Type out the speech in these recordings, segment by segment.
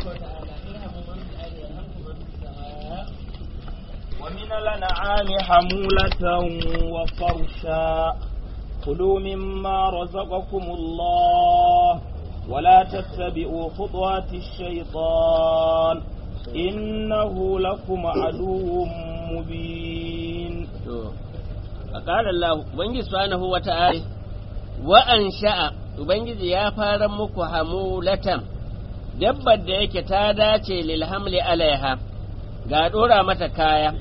وتعالى ارحموا من في الارض يرحمكم من في السماء ومن الأنعام حمولة وفرشا كلوا مما رزقكم الله ولا تتبعوا خطوات الشيطان إنه لكم عدو مبين فقال الله ubangiji subhanahu wa ta'ala wa an sha'a ubangiji ya fara muku hamulatan dabbar da yake ta dace lil hamli alaiha ga dora mata kaya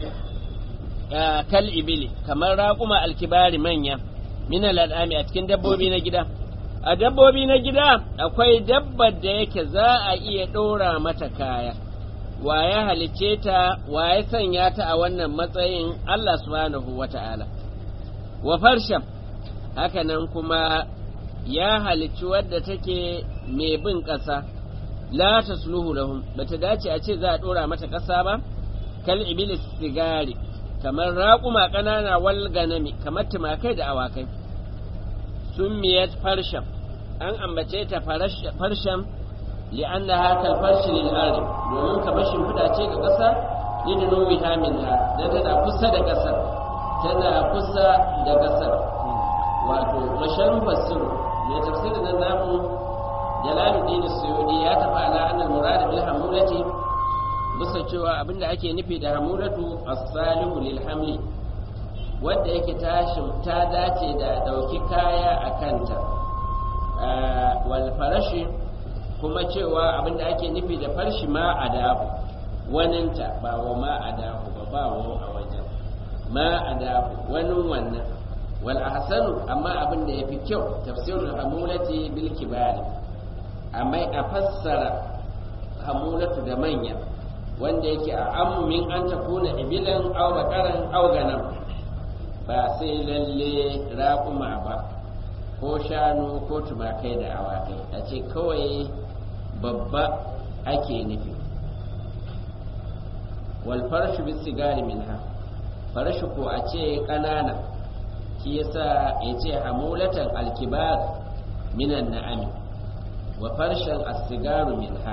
kal ibili kamar raƙuma alkibari manya min al'ami a cikin dabbobi na gida a dabbobi na gida akwai dabbar da yake za a iya ɗora mata kaya wa ya halicce ta wa ya sanya ta a wannan matsayin Allah subhanahu wa ta'ala wa farshan hakanan kuma ya halicci wadda take mai bin ƙasa la tasluhu lahum bata dace a ce za a ɗora mata ƙasa ba kal iblis sigari kamar raƙuma ƙanana wal ganami kamar tumakai da awakai summiyat farsham an ambace ta farsham li'annaha kal farshi lil ardi domin kamar shimfiɗa ce ga ƙasa lidunu biha minha dan tana kusa da ƙasar tana kusa da ƙasar wato masharu fasiru mai tafsirin nan namu jalaluddin suyudi ya tafi ala annal murad bil hamulati bisa cewa abinda ake nufi da hamulatu as-salihu lil hamli wanda yake tashin ta dace da dauki kaya a kanta wal farashi kuma cewa abinda ake nufi da farshi ma adahu waninta ba wa ma adahu ba ba wa a wajen ma adahu wanin wannan wal ahsanu amma abin da yafi kyau tafsirul hamulati bil kibari amma a fassara hamulatu da manya wanda yake a ammin an ta kuna ibilan au bakaran au ganam ba sai lalle raƙuma ba ko shanu ko tumakai da awakai a ce kawai babba ake nufi wal farshu bis sigari minha farshu ko a ce ƙanana shi yasa ya ce hamulatan alkibar minan na'ami wa farshen asigaru minha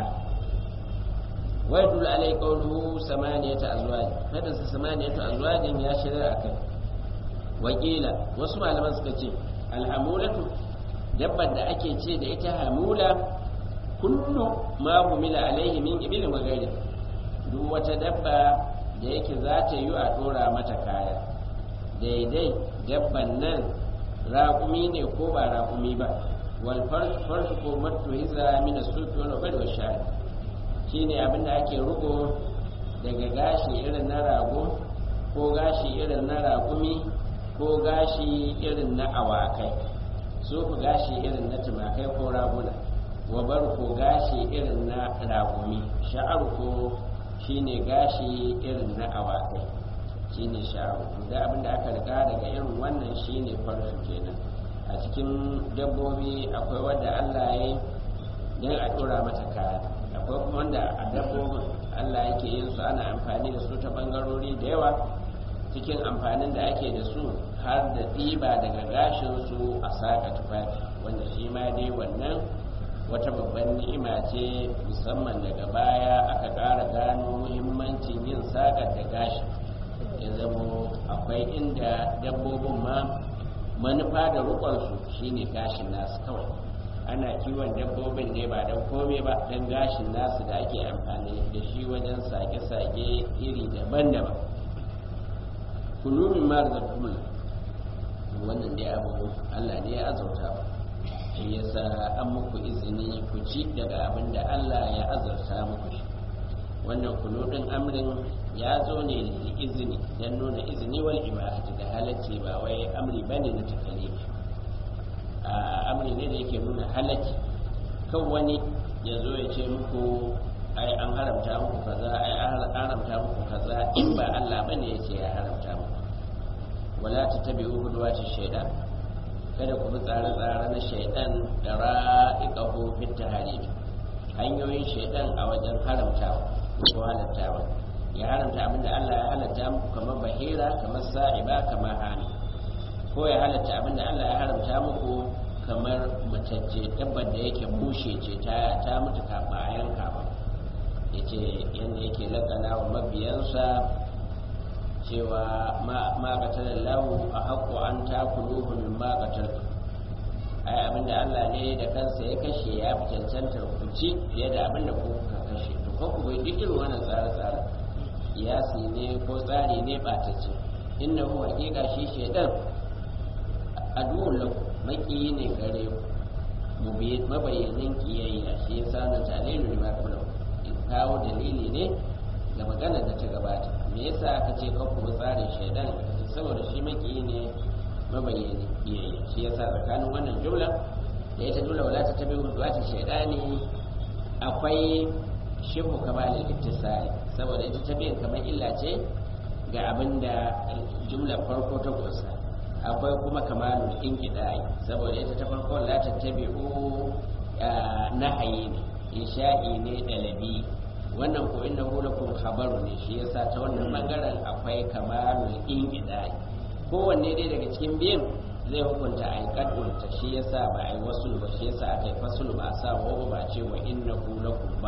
wa yadul alai qawluhu samaniyata azwaj kada su samaniyata azwajin ya shirya akai wakila wasu malaman suka ce alhamulatu dabbar da ake ce da ita hamula kullu ma humila alaihi min ibilin wa gairi duk wata dabba da yake za ta yi a dora mata kaya daidai dabban nan raƙumi ne ko ba raƙumi ba wal farsu ko matu hiza mina sufi wani bari wa shari shi ne abinda ake rugo daga gashi irin na rago ko gashi irin na raƙumi ko gashi irin na awakai sufu gashi irin na tumakai ko raguna wabar ko gashi irin na raƙumi sha'ar ko shine gashi irin na awakai shine sha'aru da abin da aka riga daga irin wannan shine farsu kenan a cikin dabbobi akwai wanda Allah ya yi don a dora mata kaya akwai kuma wanda a dabbobin Allah yake yin su ana amfani da su ta bangarori da yawa cikin amfanin da ake da su har da ɗiba daga gashin su a saka tufafi wanda shi ma dai wannan wata babban ni'ima ce musamman daga baya aka ƙara gano muhimmancin yin sakar da gashin ya zamo akwai inda dabbobin ma manufa da rukonsu shine gashin nasu kawai ana kiwon dabbobin ne ba don komai ba don gashin nasu da ake amfani da shi wajen sake-sake iri daban-daban kulumin mara zartunan wannan dai abu allah ne ya azauta ba shi yasa an muku izini ku ci daga abin da allah ya azarta muku shi wannan kuludin amrin ya zo ne da izini don nuna izini wal ibahati da halacci ba wai amri bane na takalifi a amri ne da yake nuna halacci kan wani ya zo ya ce muku ai an haramta muku kaza ai an haramta muku kaza in ba Allah bane ya ce ya haramta muku wala tattabi'u hudwati shaytan kada ku bi tsare-tsare na shaytan da ra'iqahu fit tahrib hanyoyin shaytan a wajen haramtawa ko halattawa ya haramta abinda Allah ya halatta muku kamar bahira kamar sa'iba kamar hani ko ya halatta abinda Allah ya haramta muku kamar matacce dabbar da yake bushe ce ta ta mutu kafin a yanka ba yace yanda yake lakana wa mabiyansa cewa ma qatala lahu a haqqu an takuluhu min ma qataltu ai abinda Allah ne da kansa ya kashe ya fi cancantar ku ci fiye da abinda ku ka kashe to ko ku bai duk irin wannan tsare-tsare kiyasi ne ko tsari ne ɓatacce innahu haƙiƙa shi shaidan aduwwun lakum maƙiyi ne gare ku mabayyanin kiyayya shi ya sa na talilu da makula kawo dalili ne ga magana da ta gabata me yasa aka ce kan kuma tsarin shaidan saboda shi maƙiyi ne mabayyanin kiyayya shi ya sa tsakanin wannan jumla da ita jumla wala ta tabi wata shaidani akwai shibu kamalin ittisali saboda ita tabiyin kamar illa ce ga abin da jumlar farko ta kusa akwai kuma kamalul inqidai saboda ita ta farko la tattabi'u nahayi ne insha'i ne dalabi wannan ko innahu lakum khabaru ne shi yasa ta wannan bangaren akwai kamalul inqidai kowanne dai daga cikin biyan zai hukunta a yi shi yasa ba a yi wasu ba shi yasa aka yi fasul ba a sa wa ba ce wa innahu lakum ba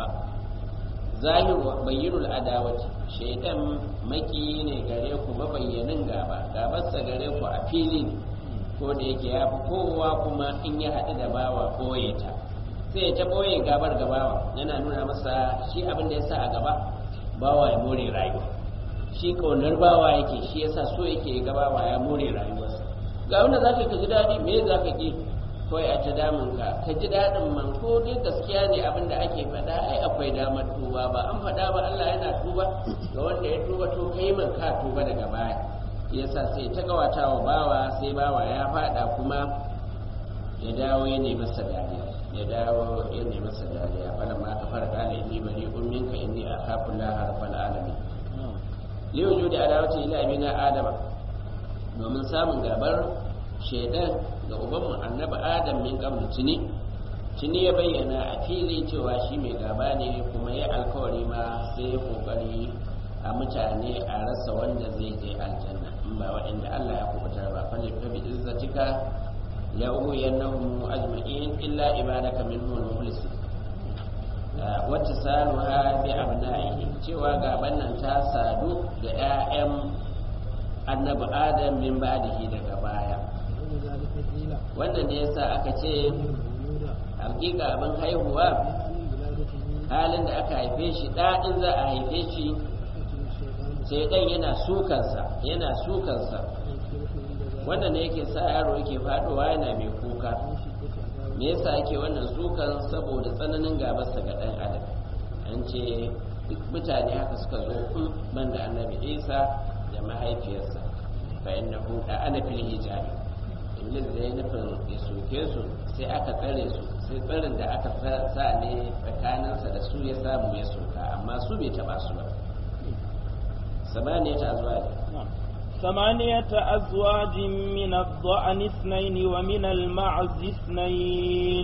zahiru bayyinul adawati shaidan maki ne gare ku mabayyanin gaba gabarsa gare ku a fili ne ko da yake ya fi kowa kuma in ya haɗu da bawa ɓoye ta sai ya ta ɓoye gabar gabawa yana nuna masa shi abin da ya sa a gaba bawa ya more rayuwa shi ƙaunar bawa yake shi yasa so yake ga bawa ya more rayuwarsa ga wanda za ka ji daɗi me za ka ƙi kawai a ta damun ka ka ji daɗin man ko dai gaskiya ne abin da ake faɗa ai akwai damar tuba ba an faɗa ba Allah yana tuba ga wanda ya tuba to kai man ka tuba daga baya yasa sai ta gawata wa bawa sai bawa ya faɗa kuma ya dawo ya nemi masa dariya ya dawo ya nemi masa dariya fala ma ka fara kala inni bari ummin ka inni akhafu la harfal alamin li wujudi adawati ila abina adama domin samun gabar shaidan ga ubanmu annabi adam min qabl tuni tuni ya bayyana a fili cewa shi mai gaba ne kuma ya alkawari ma sai ya kokari a mutane a rasa wanda zai je aljanna in ba waɗanda Allah ya kubutar ba falle ka bi izzatika la ughwiyannahum ajma'in illa ibadaka minhum al-mukhlasin wacce saluha bi abna'ihi cewa gaban nan ta sadu da 'ya'yan annabi adam min ba'dihi daga baya wannan ne yasa aka ce hakika abin haihuwa halin da aka haife shi ɗaɗin za a haife shi sai ɗan yana sukansa yana sukansa wannan ne yake sa yaro yake faɗowa yana mai kuka me yasa yake wannan sukan saboda tsananin gabarsa ga ɗan adam an ce duk mutane haka suka zo ban da annabi isa da mahaifiyarsa fa innahu da ana fil hijabi iblis da ya nufin ya soke su sai aka tsare su sai tsarin da aka sa ne tsakaninsa da su ya samu ya soka amma su bai taba su ba samaniya ta zuwa ne ثمانية أزواج من الضأن اثنين ومن المعز اثنين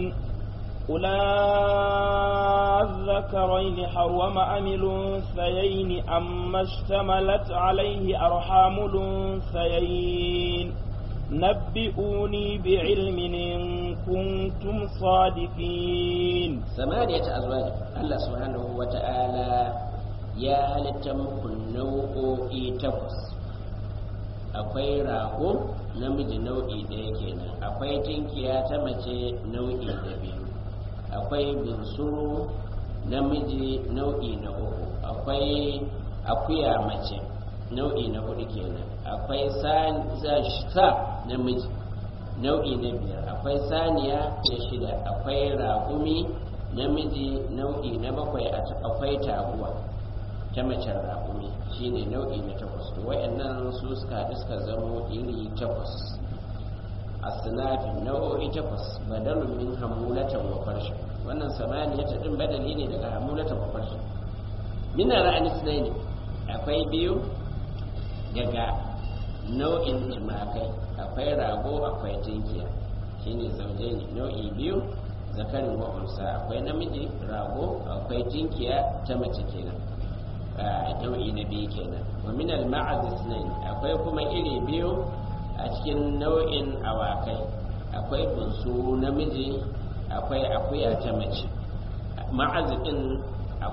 قل الذكرين حرم أم الأنثيين أما اشتملت عليه أرحام الأنثيين نبئوني بعلم إن كنتم صادقين ثمانية أزواج الله سبحانه وتعالى يا هل تمكن نوعي تفس akwai rago namiji nau'i ɗaya kenan akwai tinkiya ta mace nau'i na biyu akwai bunsuru namiji nau'i na uku akwai akuya mace nau'i na hudu kenan akwai sa namiji nau'i na biyar akwai saniya na shida akwai raƙumi namiji nau'i na bakwai akwai taguwa ta macen raƙumi shine nau'i na takwas wayannan su suka haɗu suka zamo iri takwas a sinafin nau'o'i takwas badalun min hamulatan wa farshin wannan samaniya ta ɗin badali ne daga hamulatan wa farshin mina ra'ani ne akwai biyu daga nau'in tumakai akwai rago akwai tinkiya shine zauje ne nau'i biyu zakarin wa unsa akwai namiji rago akwai tinkiya ta mace kenan nau'i na biyu kenan wa min al isnayn akwai kuma iri biyu a cikin nau'in awakai akwai bunsu namiji akwai akuya ta mace ma'az din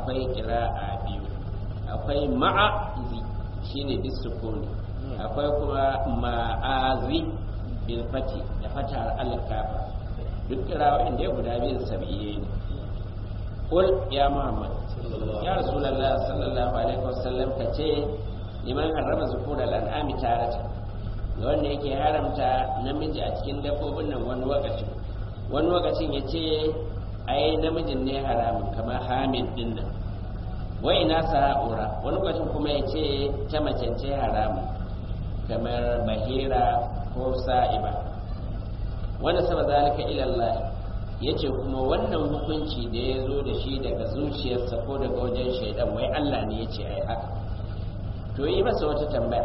akwai kira'a biyu akwai ma'azi shine bisukuni akwai kuma ma'azi bil fati da fatar al-kafa duk kirawoyin da guda biyun sabiye ne qul ya muhammad ya rasulullah sallallahu alaihi wasallam kace liman harrama zukural an'ami tarata ga wanda yake haramta namiji a cikin dabbobin nan wani lokacin wani lokacin ya ce ai namijin ne haramun kamar hamid din nan wa ina sa'ura wani lokacin kuma ya ce ta mace ce haramun kamar bahira ko sa'iba wanda sama zalika ila Allah yace kuma wannan hukunci da ya zo da shi daga zuciyarsa ko daga wajen shaidan wai Allah ne yace ai haka to yi masa wata tambaya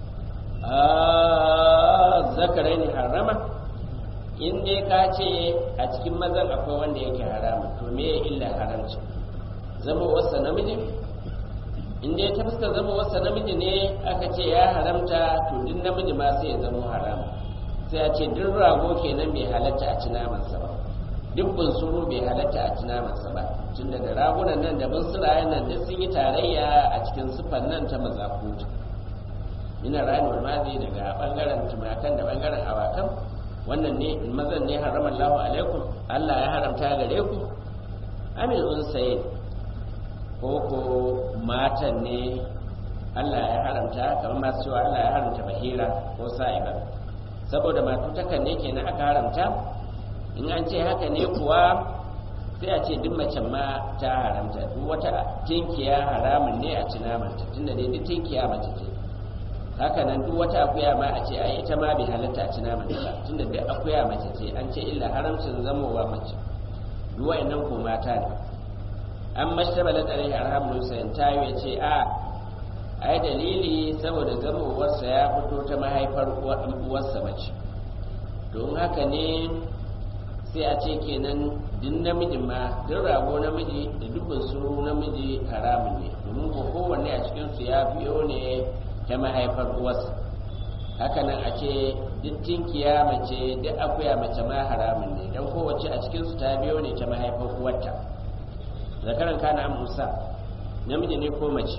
zakarai ne harama in dai ka ce a cikin mazan akwai wanda yake harama to me ya illa haramci zama wasa namiji in dai ta fuskar zama wasa namiji ne aka ce ya haramta to duk namiji ma sai ya zama harama sai a ce duk rago kenan bai halatta a ci namansa ba duk bunsuru bai halatta a ci namansa ba tunda da ragunan nan da bunsurayen nan duk sun yi tarayya a cikin sufan nan ta mazakuta ina rayuwar mazi daga bangaren tumakan da bangaren awakan wannan ne mazan ne haraman lahu alaikum Allah ya haramta gare ku amil unsayin ko ko matan ne Allah ya haramta kamar masu cewa Allah ya haramta bahira ko sa'iba saboda matutakan ne kenan aka haramta in an ce haka ne kuwa sai a ce duk macen ma ta haramta duk wata tinkiya haramun ne a ci namanta tunda dai duk tinkiya mace ce haka nan duk wata akuya ma a ce ai ita ma bai halatta a ci naman ta tunda duk akuya mace ce an ce illa haramcin zamowa mace duk wayannan ko mata ne an mashtabala alaihi arhamul husayn tayo ya ce a ai dalili saboda zamowarsa ya fito ta mahaifar uwarsa mace don haka ne sai a ce kenan duk namiji ma duk rago namiji da dubin suru namiji haramun ne domin ko kowanne a cikinsu ya biyo ne ta mahaifar uwarsa haka nan a ce duk tinkiya mace duk akuya mace ma haramun ne don kowace a cikinsu ta biyo ne ta mahaifar uwarta zakaran kana musa namiji ne ko mace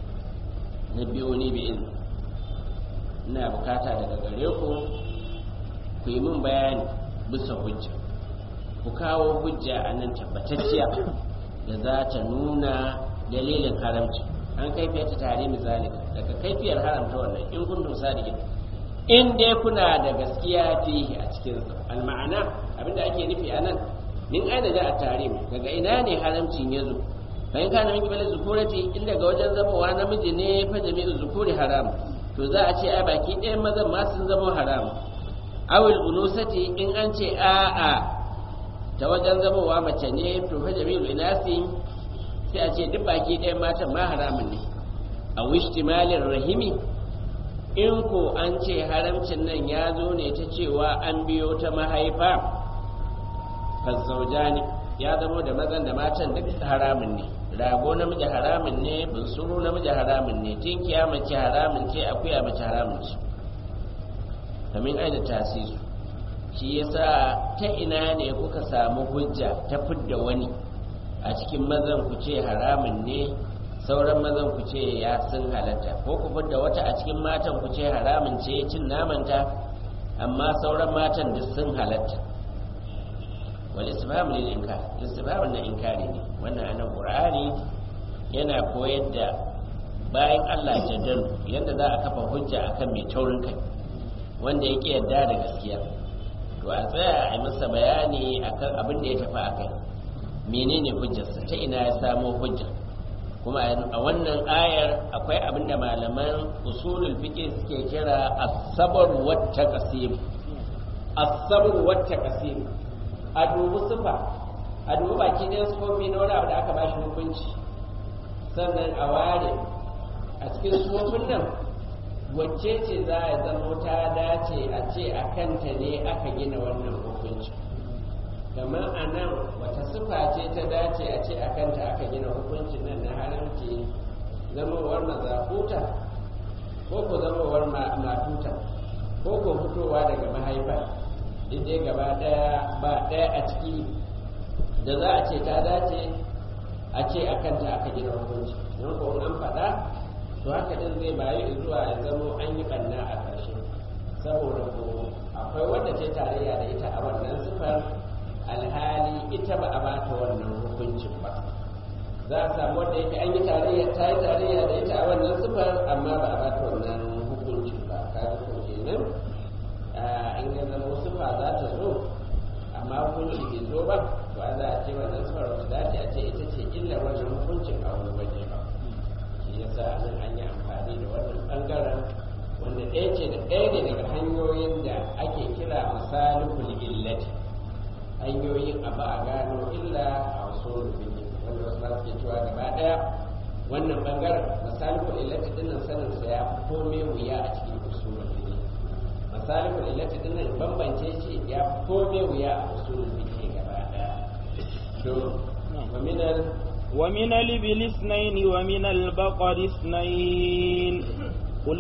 na biyo ni bi in ina bukata daga gare ku ku yi min bayani bisa hujja ku kawo hujja a nan tabbatacciya da za ta nuna dalilin haramci an kaifiyar ta tare misali daga kaifiyar haramta wannan in kun dusa da in dai kuna da gaskiya fihi a cikin alma'ana abinda ake nufi a nan min aina da a tare daga ina ne haramcin ya zo fa in kana min kibali zukurati in daga wajen zamowa namiji ne fa jami'u zukuri haram to za a ce a baki ɗayan mazan ma sun zama haram awil unusati in an ce a'a ta wajen zamowa mace ne to fa jami'u inasi sai a ce duk baki ɗayan matan ma haramun ne a wishtimalin rahimi in ko an ce haramcin nan ya zo ne ta cewa an biyo ta mahaifa fazzauja ne ya zamo da mazan da matan duk haramun ne rago namiji haramun ne bunsuru namiji haramun ne tinkiya mace haramun ce akuya mace haramun ce kamin aida tasisu shi yasa ta ina ne kuka samu hujja ta fidda wani a cikin mazan ku ce haramun ne sauran mazan ku ce ya sun halatta ko ku fidda wata a cikin matan ku ce haramun ce cin namanta amma sauran matan duk sun halatta wal istifham lil inkar istifham na inkari ne wannan anan qur'ani yana koyar da bayan Allah jaddalu yadda za a kafa hujja akan mai taurin kai wanda yake yarda da gaskiya to a tsaya a yi masa bayani akan abin da ya tafi akai menene hujjarsa ta ina ya samo hujja kuma a wannan ayar akwai abin da malaman usulul fiqh suke kira as-sabr wa taqsim as-sabr wa taqsim a dubi sufa a dubi baki ɗayan sufofi na wani abu da aka bashi hukunci sannan a ware a cikin sufofin nan wacce ce za a zama ta dace a ce a kanta ne aka gina wannan hukunci kamar a nan wata sufa ce ta dace a ce a kanta aka gina hukuncin nan na haramci zamowar mazakuta ko ko zamowar matuta ko ko fitowa daga mahaifa dai gaba daya ba daya a ciki da za a ce ta dace a a ce a kanta aka gina hukunci don ko an faɗa to haka din zai bayi zuwa ya zamo an yi ɓanna a ƙarshe saboda ko akwai wanda ce tarayya da ita a wannan sifar alhali ita ba a bata wannan hukuncin ba za a samu wanda yake an yi tarayya ta yi tarayya da ita a wannan sifar amma ba a bata wannan hukuncin ba kaga ko kenan in ya zama sifa za ta zo amma hukunci bai zo ba to a za a ce wannan sifar wata dace a ce ita ce illar wannan hukuncin a wani waje ba shi yasa nan an yi amfani da wannan bangaren wanda ɗaya ce da ɗaya ne daga hanyoyin da ake kira misalihul illati hanyoyin abu a gano illa a wasu rubutu wanda wasu ba suke cewa gaba ɗaya wannan bangaren misalihul illati dinnan sanin sa ya fi komai wuya a cikin usulul fiqh misalihul illati dinnan bambance shi ya fi komai wuya a usulul fiqh gaba ɗaya to wa minal ومن الإبل اثنين ومن البقر اثنين قل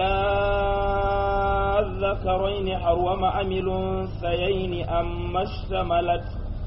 الذكرين حرم أم الأنثيين أما اشتملت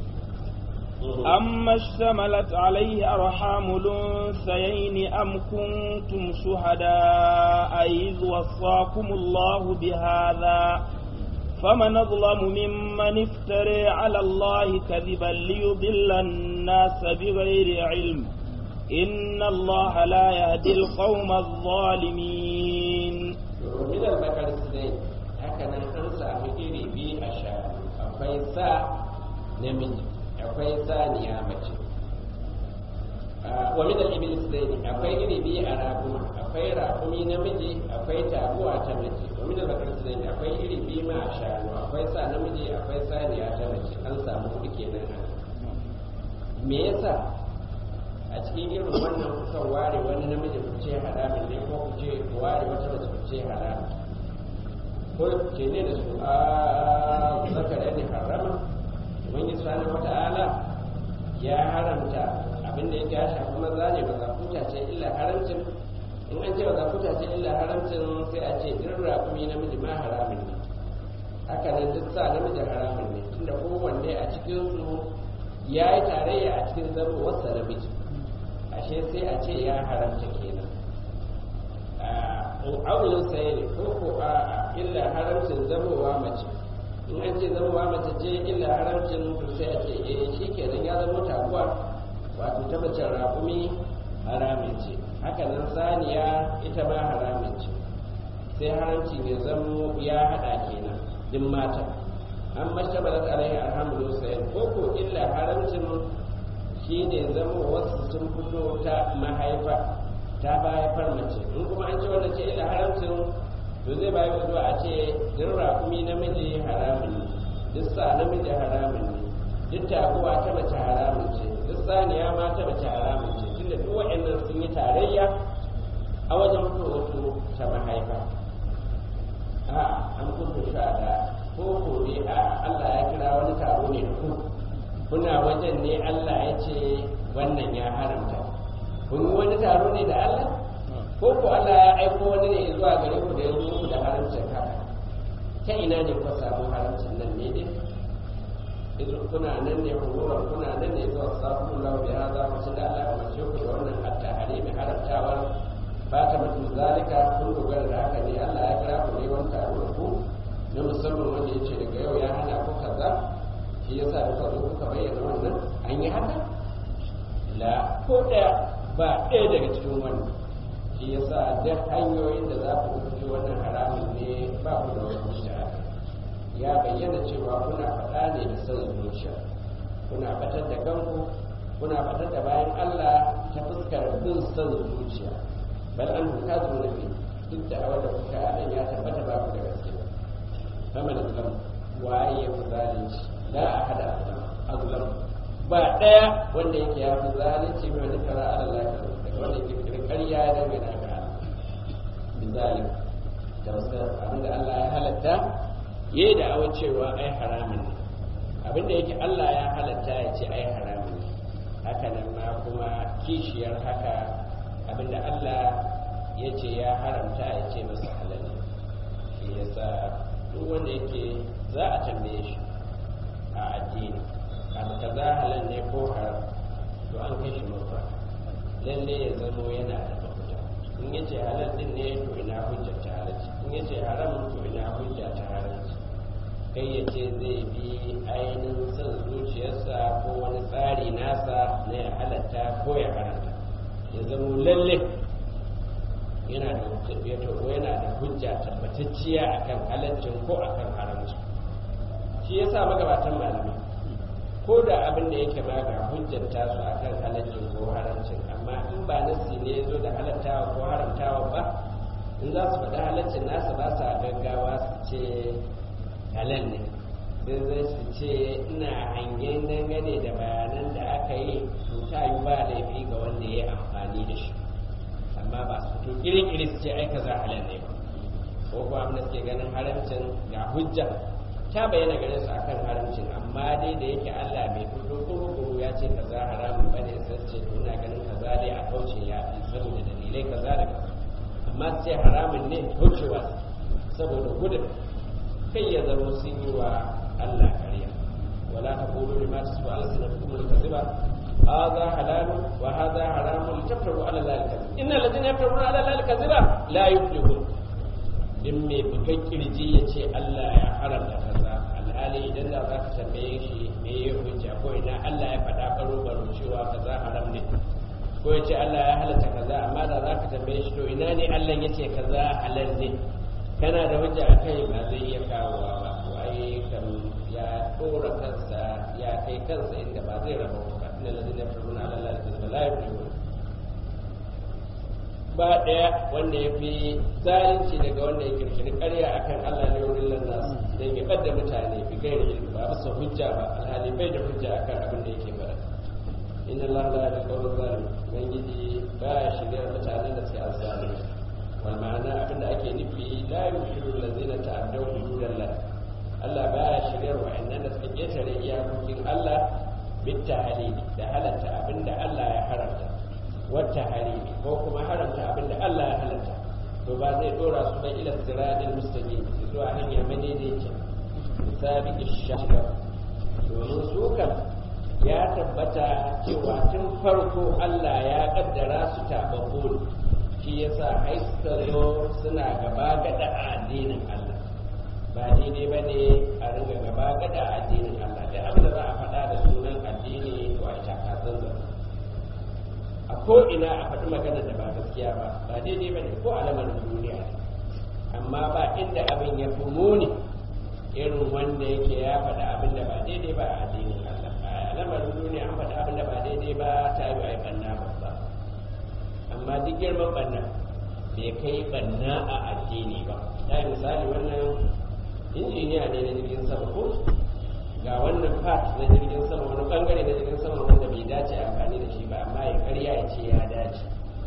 أما اشتملت عليه أرحام الأنثيين أم كنتم شهداء إذ وصاكم الله بهذا فمن أظلم ممن افترى على الله كذبا ليضل الناس بغير علم إن الله لا يهدي القوم الظالمين ومن البقر اثنين هكذا أنسى مئري بي أشار أفيسا نمج أفيسا نيامة ومن الإبل اثنين أفي إري بي أراكم أفي راكمي نمجي أفي تابوة تمجي ومن البقر اثنين أفي إري بي ما أشار أفيسا نمجي أفيسا نيامة أنسى مؤلكي نانا me yasa a cikin irin wannan kusan ware wani namiji ku ce haramin ne ko ku ce ku ware wata mace ku ce haramin ko ce ne da su a zakar ne harama ubangiji subhanahu wata'ala ya haramta abin da yake ya shafi maza ne ba zakuta ce illa haramcin in an ce ba zakuta ce illa haramcin sai a ce duk rakumi namiji ma haramin ne haka nan duk sa namiji haramin ne tunda kowanne a cikin su ya yi tarayya a cikin zamowarsa namiji ashe sai a ce ya haramta kenan aulin saye ne ko ko a illa haramcin zamowa mace in an ce zamowa mace ce illa haramcin to sai a ce eh shi kenan ya zama taguwa wato ta mace raƙumi haramin ce haka nan saniya ita ma haramin ce sai haramci ne zamo ya haɗa kenan din mata an mashtabalat alaihi alhamdu sayyid ko ko illa haramcin shi ne zama wasu sun fito ta mahaifa ta mahaifar mace in kuma an ce wanda ce illa haramcin to zai bayi zuwa a ce duk raƙumi namiji haramun ne duk sa namiji haramun ne duk taguwa ta mace haramun ce duk saniya ma ta mace haramun ce tunda duk waɗannan sun yi tarayya a wajen fito ta mahaifa a an kuntu da ko ko ne a Allah ya kira wani taro ne da ku kuna wajen ne Allah ya ce wannan ya haramta kun yi wani taro ne da Allah ko ko Allah ya aiko wani ne zuwa gare ku da ya zo ku da haramcin haka ta ina ne ku samu haramcin nan ne dai idan kuna nan ne hururar kuna nan ne zuwa sabon Allah bi hada wasu da Allah ya mace ku da wannan hatta mai haramtawar ba ta mutu zalika kun dogara da haka ne Allah ya kira ku ne wani taro da ku na musamman wanda ya ce daga yau ya hana ku kaza shi yasa da kuka zo kuka bayyana wannan an yi haka la ko ɗaya ba ɗaya daga cikin wannan shi yasa duk hanyoyin da za ku ɗauki wannan haramun ne ba ku da wani hujja ya bayyana cewa kuna faɗa ne da son zuciya kuna batar da kanku kuna batar da bayan Allah ta fuskar bin son zuciya bal an ka zo na duk da awar da kuka nan ya tabbata ba ku da gaskiya فمن الظلم waye ya fi zalunci la a hada azlam ba daya wanda yake ya fi zalunci mai wani kara ala lafiya daga wanda yake kirkar ya dangana ga bizalik da wasu abinda Allah ya halatta ya yi da'awa cewa ai haramun ne abinda yake Allah ya halatta ya ce ai haramun ne haka nan ma kuma kishiyar haka abinda Allah ya ce ya haramta ya ce masa halal ne shi yasa duk wanda yake za a tambaye shi a addini abu kaza halal ne ko haram to an kai shi mafa lalle ya zamo yana da mafita in ya ce halal din ne to ina hujja ta halarci in ya ce haram to ina hujja ta halarci kai ya ce zai bi ainihin son zuciyarsa ko wani tsari nasa na ya halatta ko ya haramta ya zamo lalle yana da yana da hujja tabbatacciya akan halaccin ko akan haramci shi yasa magabatan malamai ko da abin da yake ma ga hujjar tasu akan halaccin ko haramcin amma in ba nasi ne ya zo da halattawa ko haramtawa ba in za su faɗi halaccin nasa ba sa gaggawa su ce halal ne sai zai su ce ina hangen dangane da bayanan da aka yi to ta yi ba laifi ga wanda ya yi amfani da shi amma ba su fito kiri-kiri su ce ai kaza halal ne ba ko kuma abin da suke ganin haramcin ga hujja ta bayyana gare su akan haramcin amma dai da yake Allah bai fito kuru ya ce kaza haramun bane sai ce to ina ganin kaza dai a kauce ya fi saboda dalilai kaza da kaza amma su ce haramun ne kaucewa saboda gudun kai ya zama sun yi wa Allah kariya wala taqulu lima tasbu alsinatukum al-kadhiba هذا حلال وهذا حرام لتفتروا على الله الكذب ان الذين يفترون على الله الكذب لا يفلحون din mai bugan kirji ya ce Allah ya haramta kaza alhali idan da za ka tambaye shi me ya hujja ko ina Allah ya faɗa baro baro cewa kaza haram ne ko ya ce Allah ya halatta kaza amma da za ka tambaye shi to ina ne Allah ya ce kaza halal ne kana da hujja a kai ba zai iya kawowa ba to ai kam ya dora kansa ya kai kansa inda ba zai raba ba inna ladina yafruna ala Allah al-kadhiba la yuflihun ba ɗaya wanda ya fi zalunci daga wanda ya kirkiri ƙarya akan Allah ne wurin lannas don ya ɓadda mutane bi gairi ilmi ba bisa hujja ba alhali bai da hujja akan abin da yake faɗa inna Allah la yahdi qawmal zalim ubangiji ba ya shirya mutanen da suke azzalimi wal ma'ana abin da ake nufi la yushiru allazina ta'addaw hududallah Allah ba ya shirya wa'annan da suka ketare iyakokin Allah bitta halili da halatta abin da Allah ya haramta wata harimi ko kuma haramta abin da Allah ya halatta to ba zai dora su ba ila siradin mustaqim zuwa hanya madaidaiciya sabi ishaka domin su kan ya tabbata cewa tun farko Allah ya kaddara su tababbu ne shi yasa ai suka zo suna gaba gada a addinin Allah ba daidai ba ne a ringa gaba gada a addinin Allah da abin da za a faɗa da sunan addini to a ita kasan a ko ina a faɗi magana da ba gaskiya ba ba daidai ba ne ko a lamarin duniya amma ba inda abin ya fi muni irin wanda yake ya faɗi abin da ba daidai ba a addinin Allah a lamarin duniya an faɗi abin da ba daidai ba ta yi a banna ba amma duk girman banna bai kai banna a addini ba ta yi misali wannan injiniya ne na jirgin sama ko ga wannan part na jirgin sama wani bangare na jirgin sama wanda bai dace amfani da shi ba amma ya karya ya ce ya dace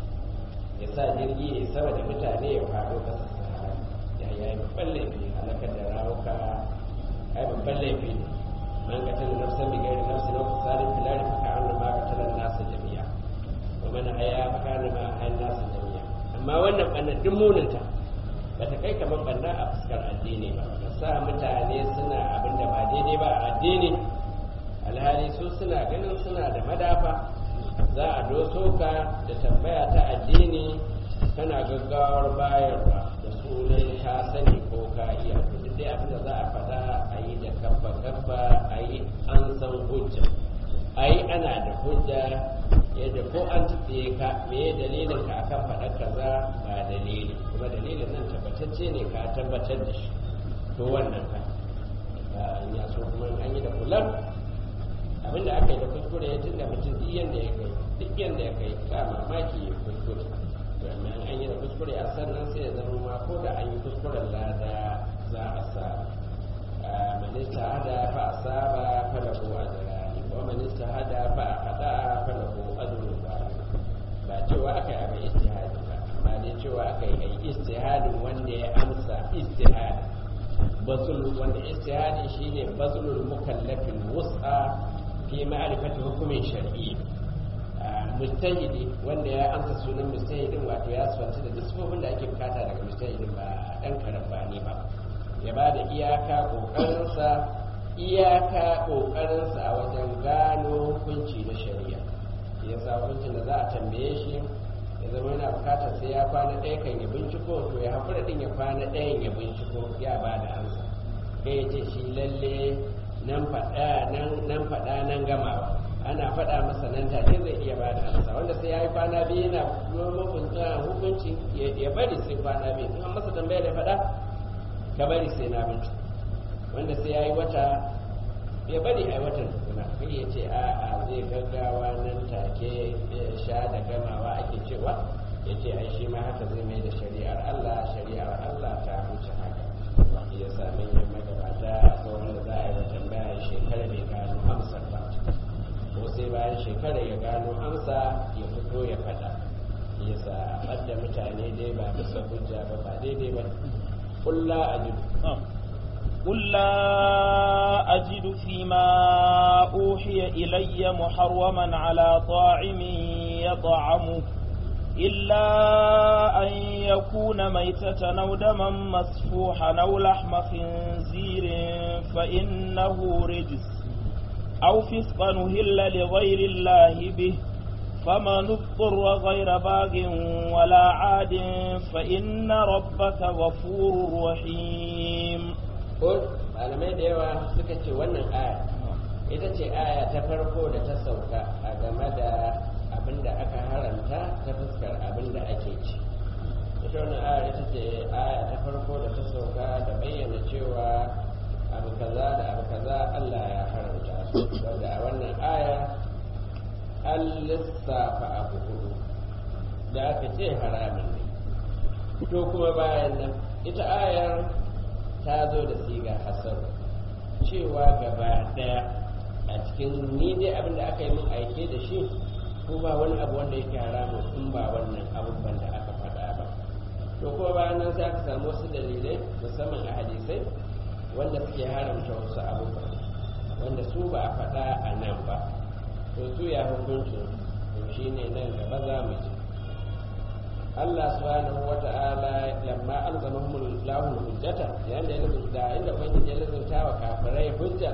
ya sa jirgi ya sama da mutane ya faɗo ƙasa sahara ya yi babban laifi halakar da rawuka ai babban laifi ne man ka tana nafsan bi gairi nafsi na ku sarin filari fa ka'an ma ka tana nasa jami'a wa man haya fa ka'an ma hayan nasa jami'a amma wannan ɓannan duk muninta ba ta kai kamar ɓanna a fuskar addini ba ka sa mutane suna abin da ba daidai ba a addini alhali su suna ganin suna da madafa za a doso ka da tambaya ta addini kana gaggawar bayarwa da sunan ka sani ko ka iya duk dai abin da za a faɗa a yi da kabba kabba a yi an san hujja a yi ana da hujja yadda ko an tutsiye ka me dalilin ka akan faɗa kaza ba dalili kuma dalilin nan tabbatacce ne ka tabbatar da shi to wannan ka in ya so kuma an yi da kullum abinda aka yi da kuskure ya tunda mutum duk yanda ya kai duk yanda ya kai ka mamaki ya kuskure to amma an yi da kuskure a sannan sai ya zama ma ko da an yi kuskuren lada za a sa man istahada fa asaba fa lahu ajrani wa man istahada fa ahada fa lahu ajrun ba cewa aka yi abin istihadi ba amma dai cewa aka yi istihadin wanda ya amsa istihadi bazul wanda istihadi shine bazulul mukallafin wus'a fi ma'rifati hukumin shar'i mujtahidi wanda ya amsa sunan mujtahidin wato ya swanta da disfofin da ake bukata daga mujtahidin ba dan karambani ba ya ba da iyaka kokarinsa iyaka kokarinsa a wajen gano hukunci na shari'a ya sa hukuncin da za a tambaye shi ya zama yana bukatar sai ya kwana ɗaya kan ya binciko to ya haƙura ɗin ya kwana ɗayan ya binciko ya ba da amsa kai ya ce shi lalle nan faɗa nan faɗa nan gamawa ana faɗa masa nan take zai iya ba da amsa wanda sai ya yi kwana biyu yana makunta hukunci ya bari sai kwana biyu in an masa tambaya da faɗa ka bari sai na binciko wanda sai ya yi wata ya bari a watan tukuna kai ya ce a'a zai gaggawa nan take sha da gamawa ake cewa ya ce ai shi ma haka zai mai da shari'ar Allah shari'ar Allah ta wuce haka ya sami yin magabata ko wanda za a yi wa tambaya shekara bai gano amsar ba ko sai bayan shekara ya gano amsa ya fito ya faɗa ya sa ɓadda mutane dai ba bisa hujja ba ba daidai ba kulla a قل لا أجد فيما أوحي إلي محرما على طاعم يطعمه إلا أن يكون ميتة أو دما مسفوحا أو لحم خنزير فإنه رجس أو فسقا أهل لغير الله به فمن اضطر غير باغ ولا عاد فإن ربك غفور رحيم ko malamai da yawa suka ce wannan aya ita ce aya ta farko da ta sauka a game da abin da aka haramta ta fuskar abin da ake ci ita wannan aya ita ce aya ta farko da ta sauka da bayyana cewa abu kaza da abu kaza Allah ya haramta su wanda a wannan aya an lissafa abu hudu da aka ce haramin ne to kuma bayan nan ita ayar ta zo da siga hasar cewa gaba daya a cikin ni dai abin da aka yi min aike da shi ko ba wani abu wanda yake haramun in ba wannan abubuwan da aka faɗa ba to kuma bayan nan sai aka samu wasu dalilai musamman a hadisai wanda suke haramta wasu abubuwa wanda su ba a faɗa a nan ba to su ya hukuncin to shine nan gaba za mu ji Allah subhanahu wa ta'ala lamma alzamahum Allahu hujjata yayin da ya lazumta inda ubangiji ya lazumta wa kafirai hujja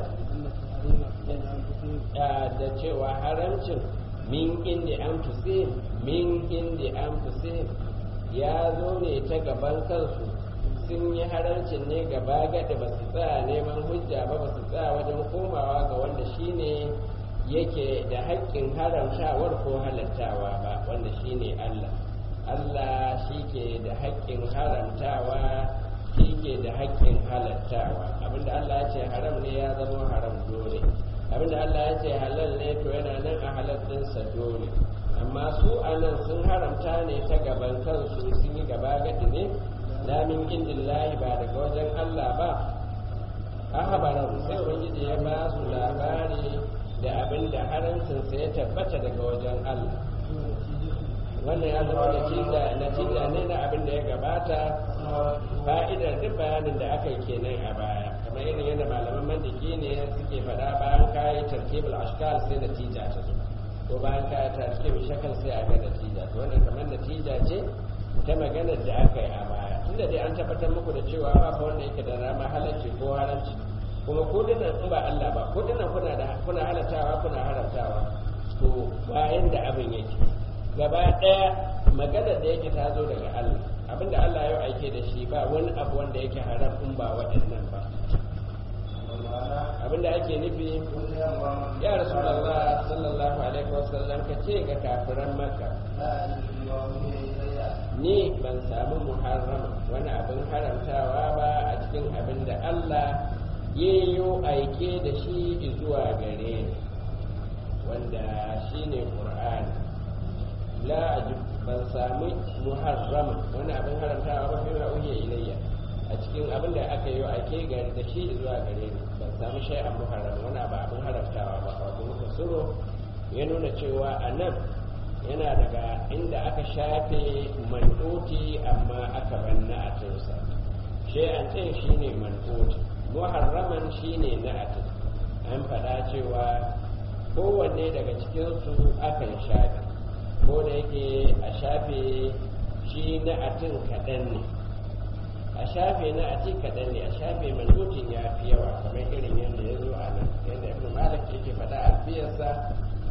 da cewa haramcin min indi an min indi an ya zo ne ta gaban kansu sun yi haramcin ne gaba gada ba su tsaya neman hujja ba ba su tsaya wajen komawa ga wanda shine yake da haƙƙin haramtawar ko halattawa ba wanda shine Allah Allah shi ke da haƙƙin haramtawa shi ke da haƙƙin halattawa abinda Allah ya ce haram ne ya zama haram dole abinda Allah ya ce halal ne to yana nan a halal ɗinsa dole amma su a nan sun haramta ne ta gaban kansu sun yi gaba gadi ne lamin indillahi ba daga wajen Allah ba a habaran sai ubangiji ya ba su labari da abinda haramcinsa ya tabbata daga wajen Allah wannan ya zama natija ne na abin da ya gabata fa'idar duk bayanin da aka yi kenan a baya kamar irin yadda malaman mandiki ne suke faɗa bayan kayi tarkibul ashkal sai natija ta zo ko bayan kayi tarkibul shakal sai a ga natija to wannan kamar natija ce ta maganar da aka yi a baya tunda dai an tabbatar muku da cewa ba fa wanda yake da rama halarci ko haramci kuma ko dinan in ba Allah ba ko dinan kuna da kuna halatawa kuna haramtawa to bayan da abin yake gaba ɗaya maganar da yake ta zo daga Allah abinda Allah ya aike da shi ba wani abu wanda yake haram in ba waɗannan ba abinda ake nufi ya rasulullah sallallahu alaihi wasallam ka ce ga kafiran maka ni ban samu muharram wani abin haramtawa ba a cikin abin da Allah ya yi aike da shi zuwa gare ni wanda shine Qur'ani la ajib ban sami muharrama wani abin haramtawa ba fi ma'uhiya ilayya a cikin abin da aka yi ake gari da shi zuwa gare ni ban sami shay'an muharram wani abu abin haramtawa ba wato muka suro ya nuna cewa a nan yana daga inda aka shafe man'uti amma aka banna a tinsa shay'an tin shine man'uti muharraman shine na'atin an faɗa cewa kowanne daga cikinsu akan shafe ko da yake a shafe shi na atin kaɗan ne a shafe na atin kaɗan ne a shafe mandutin ya fi yawa kamar irin yadda ya zo a nan yadda ibn malik yake faɗa alfiyarsa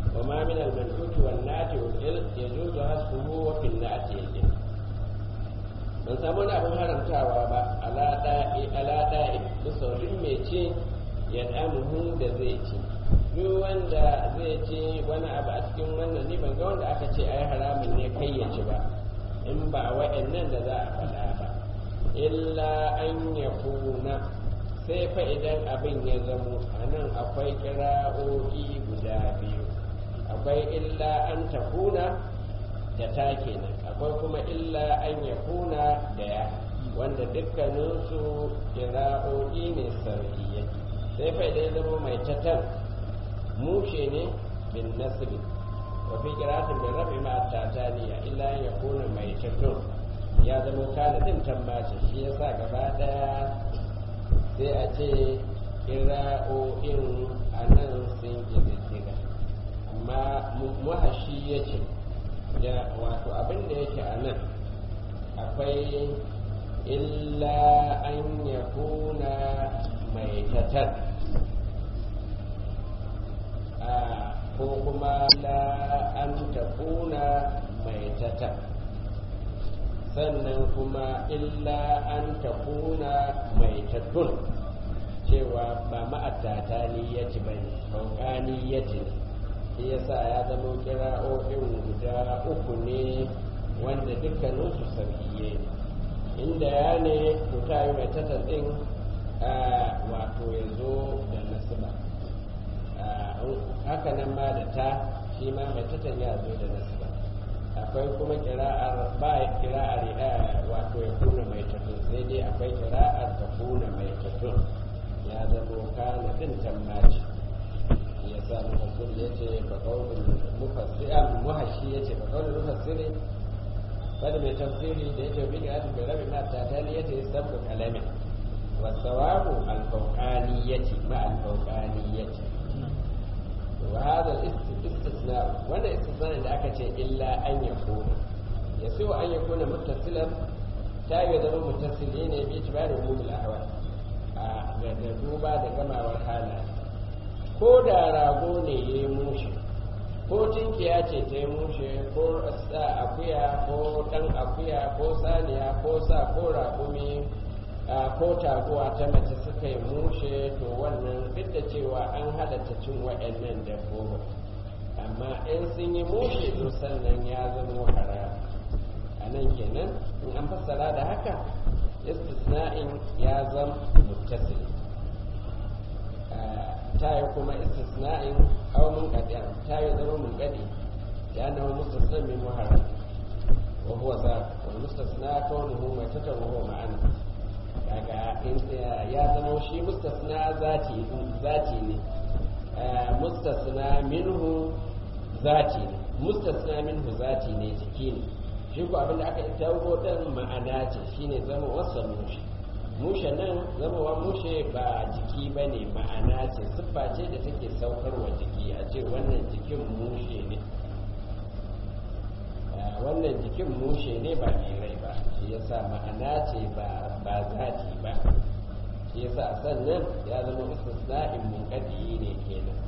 wa ma min al-man'ut wan nati wal il yajuzu hasbuhu wa fil nati yajin ban samu wani abin haramtawa ba ala da'i ala da'i musaurin mai ce ya damuhu da zai ci duk wanda zai ci wani abu a cikin wannan ni ban ga wanda aka ce ai haramun ne kai ya ci ba in ba wa'annan da za a faɗa ba illa an ya kuna sai fa idan abin ya zamo a nan akwai kira'o'i guda biyu akwai illa an ta kuna da ta kenan akwai kuma illa an ya kuna da ya wanda dukkaninsu kira'o'i ne sar'iyya sai fa idan ya zama mai tatar mushe ne bin nasiri wa fi qira'atin bin rabi ma tataniya illa an yakuna mai tatar ya zama kana din tambace shi yasa gaba daya sai a ce kira'o'in a nan sun ƙididdiga amma muhashi ya ce ya wato abin da yake a nan akwai illa an ya kuna mai tatar ko kuma illa an ta kuna mai tatar sannan kuma illa an ta kuna mai tattun cewa ba ma'attata niyyati ba ne kaukani yati ne shi yasa ya zama kira'o'in guda uku ne wanda dukkaninsu sarkiye ne inda ya ne to ta yi mai tattadin wato ya zo da nasiba haka nan ma da ta shi ma mai tattan ya zo da nasiba akwai kuma kira'ar ba kira'ar wato ya kuna mai tattun sai dai akwai kira'ar ta kuna mai tattun ya zama kana din tammaci ya sa mufassir ya ce ba kaunin mufassir muhashi ya ce ba kaunin mufassiri bada mai tafsiri da ya ce bi ga bai rabi ma ta tali ya ce sabu kalamin wasawabu alfauqaniyati ma alfauqaniyati wa hada istisna wannan istisna da aka ce illa an yakuna yasu an yakuna muttasilan ta yi zama muttasili ne bi tibari umul ahwal da duba da gamawar halaye ko da rago ne ya yi mushe ko tinkiya ce ta yi mushe ko sa akuya ko dan akuya ko saniya ko sa ko raƙumi ko taguwa ta mace suka yi mushe to wannan duk da cewa an halatta cin waɗannan dabbobin amma in sun yi mushe to sannan ya zama haram a nan kenan in an fassara da haka istisna'in ya zama muttasili ta yi kuma istisna'in aw mun qadi'a ta yi zama mun qadi ya na mustasna min muharram wa huwa za wa mustasna kaunuhu mai tata wa huwa ma'ana kaga in ya zama shi mustasna zati zati ne mustasna minhu zati ne mustasna minhu zati ne jiki ne shi ko abinda aka yi tawo dan ma'ana ce shine zama wasa mushi mushe nan zamawa mushe ba jiki ba ne ma'ana ce siffa ce da take saukarwa jiki a ce wannan jikin mushe ne wannan jikin mushe ne ba mai rai ba shi yasa ma'ana ce ba zati ba shi yasa sannan ya zama istisna'in munkadi ne kenan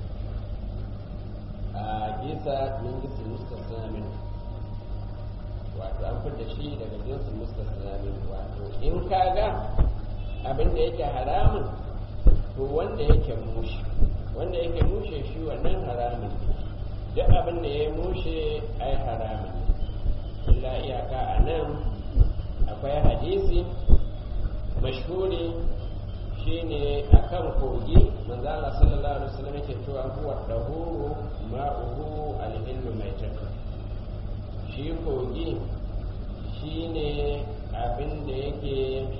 a gisa min gisin mustasna min wato an fita shi daga jinsin mustasna min wato in kaga abin da yake haramun to wanda yake mushe wanda yake mushe shi wannan haramun ne duk abin da ya mushe ai haramun ne illa iyaka a nan akwai hadisi mashhuri shine akan kogi manzo Allah sallallahu alaihi wasallam yake cewa huwa dahuru ma'uhu al-hillu mai shi kogi shine abin da yake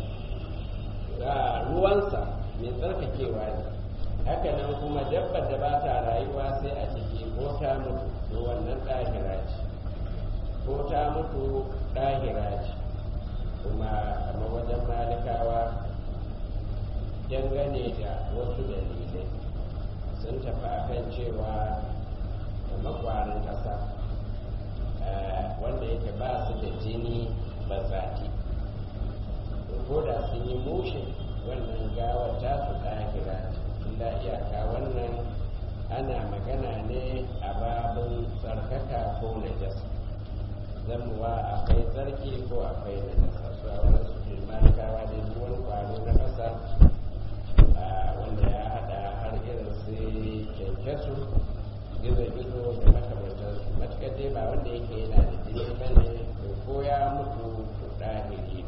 ruwansa mai tsarkakewa ne haka nan kuma dabbar da ba ta rayuwa sai a ciki ko ta mutu to wannan ɗahira ce ko ta mutu ɗahira ce kuma kamar wajen malikawa dangane da wasu dalilai sun tafi akan cewa da makwarin ƙasa wanda yake ba su da jini ba zati ko da sun yi mushe wannan gawar ta su ɗahira illa iyaka wannan ana magana ne a babin tsarkaka ko najasa zamuwa akwai tsarki ko akwai najasa su a wani su ke malikawa da duk wani kwaro na ƙasa wanda ya haɗa har irin su kyankyasu gizo-gizo da makamantarsu matuƙar dai ba wanda yake yana da jini ba ne ko ya mutu to ɗahiri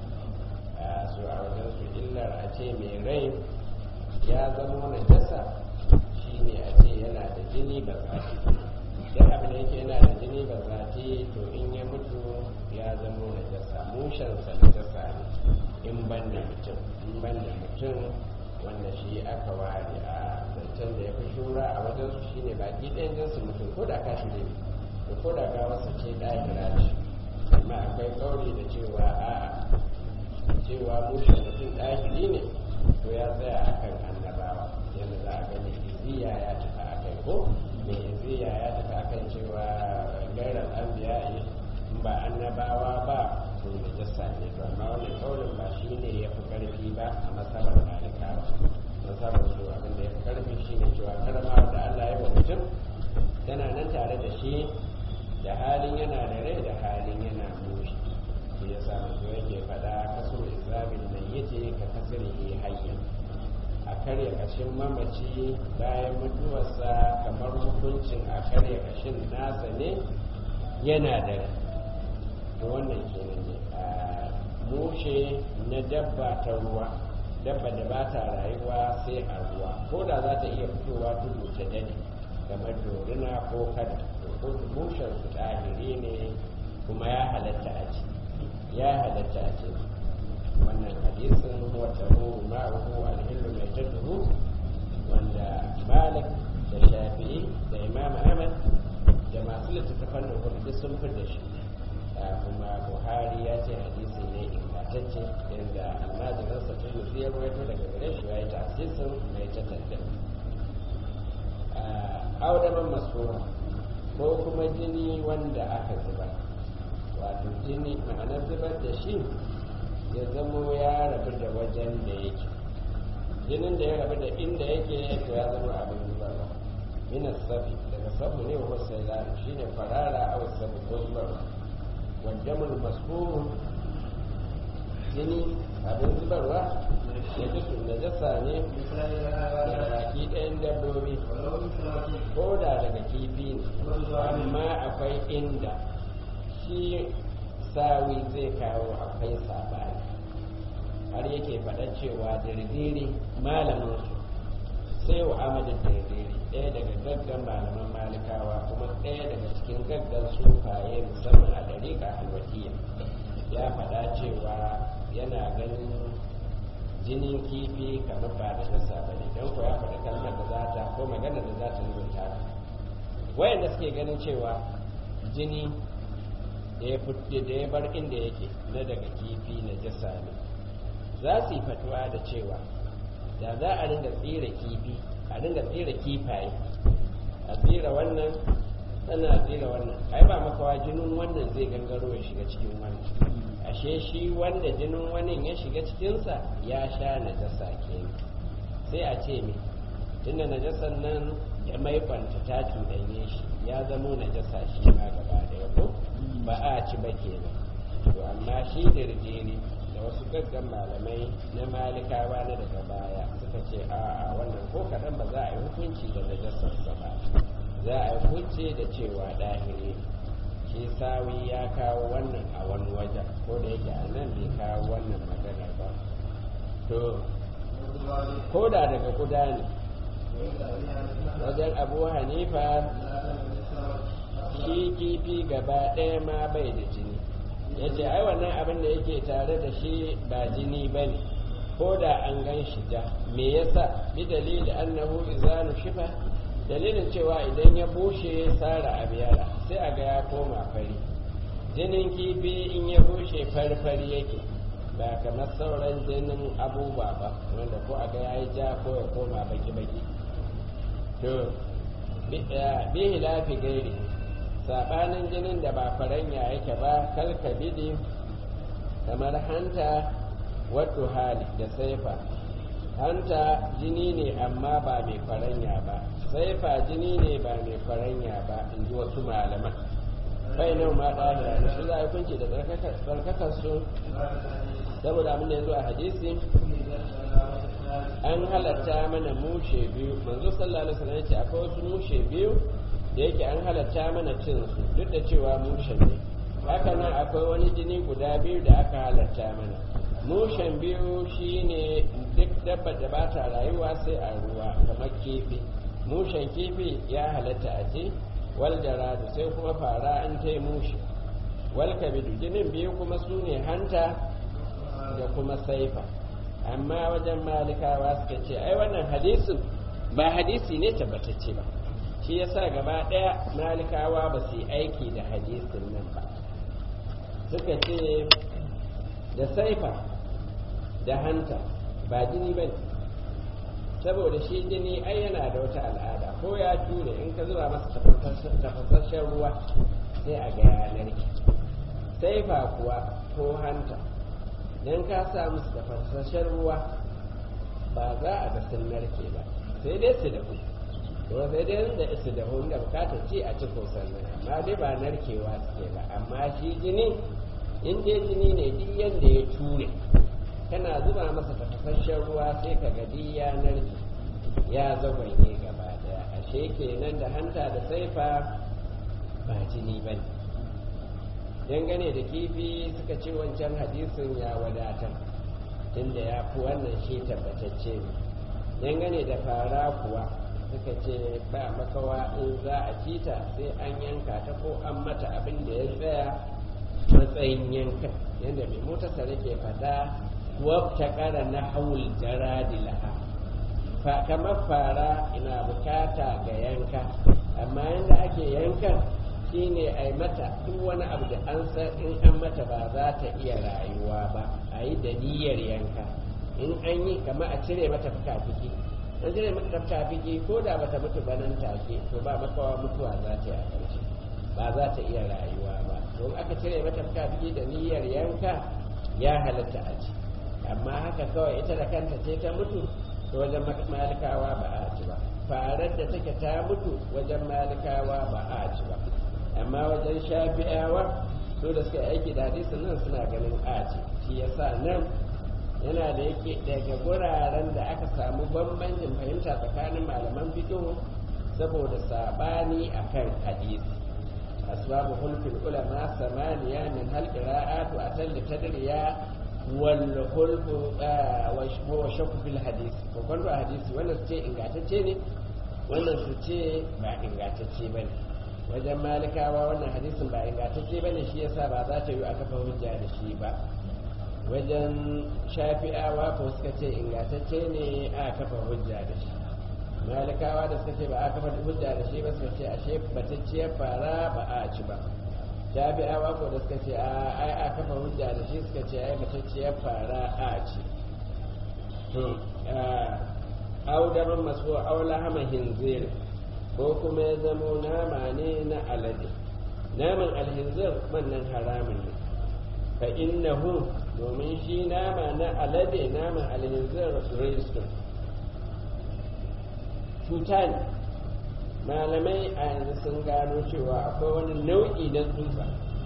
ne su a wajen su illar a ce mai rai ya zama najasa shine a ce yana da jini ba zafi duk abin da yake yana da jini ba zafi to in ya mutu ya zama najasa mushensa najasa ne in ban da mutum in ban da mutum wanda shi aka ware a zancen da ya fi shura a wajen su shine baki ɗayan jinsu mutum ko da kashi ne da ko da gawarsa ce ɗahira ce amma akwai kauri da cewa a'a cewa mushen mutum ɗahiri ne to ya tsaya akan annabawa yadda za a gani iziya ya tafi a kai ko mai iziya ya tafi a kan cewa gairar anbiya in ba annabawa ba to da jassa ne to amma wannan kaurin ba shi ne ya fi karfi ba a masabar malikawa masabar su abin da ya fi karfi shi ne cewa karama da allah ya wa mutum tana nan tare da shi da halin yana da rai da halin yana mushi shi ya sa manzo yake faɗa kaso izamin nan yace ka kasirihi hayyan a karya kashin mamaci bayan mutuwarsa kamar hukuncin a karya kashin nasa ne yana da rai to wannan kenan ne a mushe na dabba ta ruwa dabba da ba ta rayuwa sai a ruwa ko da za ta iya fitowa tudu ta dade kamar dorina ko kada ko mushen su ɗahiri ne kuma ya halatta a ci ya halatta a ce wannan hadisin wata ruhu ma'ahu alhillu mai jaddu wanda malik da shafi'i da imam ahmad da masu littattafan da kuma duk sun da shi kuma buhari ya ce hadisi ne ingantacce inda almajiransa tun ya rawaito daga gare shi ya yi tasirin mai tattanda audaman masura ko kuma jini wanda aka zuba wato jini ma'anar zubar da shi ya zamo ya rabu da wajen da yake jinin da ya rabu da inda yake to ya zama abin zubarwa minas safi daga sabu ne wa sai lari shi ne farara a wasu sabu ko zubarwa waddamul masfuru jini abin zubarwa ya ji su da jasa ne da baki ɗayan dabbobi ko da daga kifi ne amma akwai inda shi sawi zai kawo akwai sabani har yake faɗa cewa dirdiri malamin su sai wa amadin dirdiri ɗaya daga gaggan malaman malikawa kuma ɗaya daga cikin gaggan sufaye musamman a dariƙa halwatiya ya faɗa cewa yana ganin jinin kifi kamar ba da nasa ba ne don ko ya faɗa kalmar da za ta ko magana da za ta rubuta wayanda suke ganin cewa jini da ya bar inda yake na daga kifi na jasa ne za su yi fatuwa da cewa da za a ringa tsira kifi a ringa tsira kifaye a tsira wannan tana tsira wannan ai ba makawa jinin wannan zai gangaro ya shiga cikin wannan ashe shi wanda jinin wani ya shiga cikinsa ya sha najasa ke sai a ce me tunda najasan nan ya maikwanta ta cuɗanye shi ya zamo najasa shi ma gaba ɗaya ko ba a ci ba kenan to amma shi dirjiri da wasu gaggan malamai na malikawa na daga baya suka ce a wannan ko kaɗan ba za a yi hukunci da najasarsa ba za a yi hukunci da cewa ɗahiri shi sawi ya kawo wannan a wani wajen ko da yake a nan bai kawo wannan magana ba to ko da daga kuda ne wajen abu hanifa shi kifi gaba ɗaya ma bai da jini ya ce ai wannan abin da yake tare da shi ba jini ba ne ko da an gan shi ja me yasa bi dalili annahu izanu shifa dalilin cewa idan ya bushe tsara abiyara sai a ga ya koma fari jinin kifi in ya bushe farfari yake ba kamar sauran jinin abubuwa ba wanda ko a ga ya yi ja ko ya koma baki-baki to bihi lafi gairi saɓanin jinin da ba faranya yake ba kalkabidi kamar hanta wato hali da saifa hanta jini ne amma ba mai faranya ba sai fa jini ne ba mai faranya ba in ji wasu malaman bai nan ma ɗahira da su za a kunci da tsarkakar su saboda abin da ya zo a hadisi an halatta mana mushe biyu manzo sallallahu alaihi wasallam yace akwai wasu mushe biyu da yake an halatta mana cin su duk da cewa mushen ne haka nan akwai wani jini guda biyu da aka halatta mana mushen biyu shine duk dabba da ba ta rayuwa sai a ruwa kamar kifi mushen kifi ya halatta a ce wal jaradu sai kuma fara an ta mushi wal kabidu jinin biyu kuma su ne hanta da kuma saifa amma wajen malikawa suka ce ai wannan hadisin ba hadisi ne tabbatacce ba shi yasa gaba ɗaya malikawa ba su yi aiki da hadisin nan ba suka ce da saifa da hanta ba jini ba saboda shi jini ai yana da wata al'ada ko ya ture in ka zuba masa tafasasshen ruwa sai a ga yanar ki saifa kuwa ko hanta don ka sa musu tafasasshen ruwa ba za a ga sun narke ba sai dai su dahu to sai dai da su dahu da bukatar ci a cikin sannan amma dai ba narkewa suke ba amma shi jini in dai jini ne duk yadda ya ture kana zuba masa tafasasshen ruwa sai ka ga ya narke ya zagwanye gaba daya ashe kenan da hanta da saifa ba jini ba ne dangane da kifi suka ce wancan hadisin ya wadatar tunda ya fi wannan shi tabbatacce ne dangane da fara kuwa suka ce ba makawa in za a cita sai an yanka ta ko an mata abin da ya tsaya matsayin yanka yadda mai motarsa ke fada wabta kara na haul jaradi laha kamar fara ina bukata ga yanka amma yadda ake yankan shine a yi mata duk wani abu da an san in an mata ba za ta iya rayuwa ba a yi da niyyar yanka in an yi kama a cire mata fuka-fiki an cire mata fuka-fiki ko da bata mutu ba nan take to ba makawa mutuwa za ta yi a ƙarshe ba za ta iya rayuwa ba to in aka cire mata fuka-fiki da niyyar yanka ya halatta a ci amma haka kawai ita da kanta ce ta mutu to wajen malikawa ba a ci ba farar da take ta mutu wajen malikawa ba a ci ba amma wajen shafi'awa su da suka aiki da hadisin nan suna ganin aci shi yasa nan yana da yake daga guraren da aka samu bambancin fahimta tsakanin malaman fiqh saboda sabani akan hadisi asbabu hulfil ulama samaniya min hal qira'atu atal tadriya wal hulfu wa shakku fil hadisi ko kwando hadisi wannan su ce ingantacce ne wannan su ce ba ingantacce bane wajen malikawa wannan hadisin ba ingantacce ba ne shi yasa ba za ta yi a kafa hujja da shi ba wajen shafi'awa ko suka ce ingantacce ne a kafa hujja da shi malikawa da suka ce ba a kafa hujja da shi ba suka ce ashe batacciyar fara ba a ci ba shafi'awa ko da suka ce ai a kafa hujja da shi suka ce ai batacciyar fara a ci to audaman masu aula hama hinzir ko kuma ya zamo nama ne na alade naman alhinzir wannan haramun ne fa innahu domin shi nama na alade naman alhinzir rizqun cuta ne malamai a yanzu sun gano cewa akwai wani nau'i na tsutsa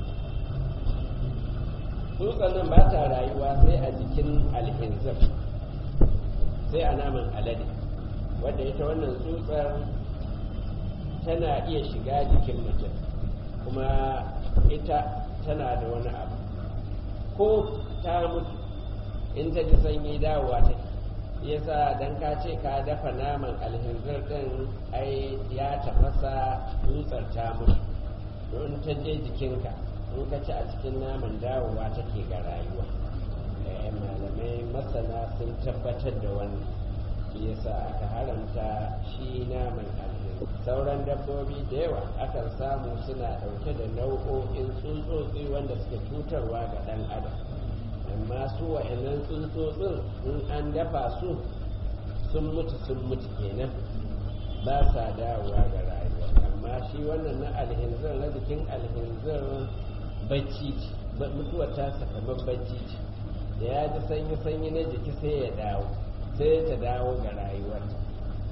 tsutsa nan ba ta rayuwa sai a jikin alhinzir sai a naman alade wadda ita wannan tsutsar tana iya shiga jikin mutum kuma ita tana da wani abu ko ta mutu in ta ji sanyi dawowa ta yasa dan ka ce ka dafa naman alhinzir din ai ya tafasa tsutsar ta mutu don ta je jikinka in ka ci a cikin naman dawowa take ga rayuwa malamai masana sun tabbatar da wannan yasa aka haramta shi naman alhinzir sauran dabbobi da yawa akan samu suna ɗauke da nau'o'in tsuntsotsi wanda suke cutarwa ga ɗan adam amma su wa'annan tsuntsotsin in an dafa su sun mutu sun mutu kenan ba sa dawowa ga rayuwa amma shi wannan na alhinzir na jikin alhinzir bacci ce mutuwar ta kamar bacci ce da ya ji sanyi sanyi na jiki sai ya dawo sai ta dawo ga rayuwarta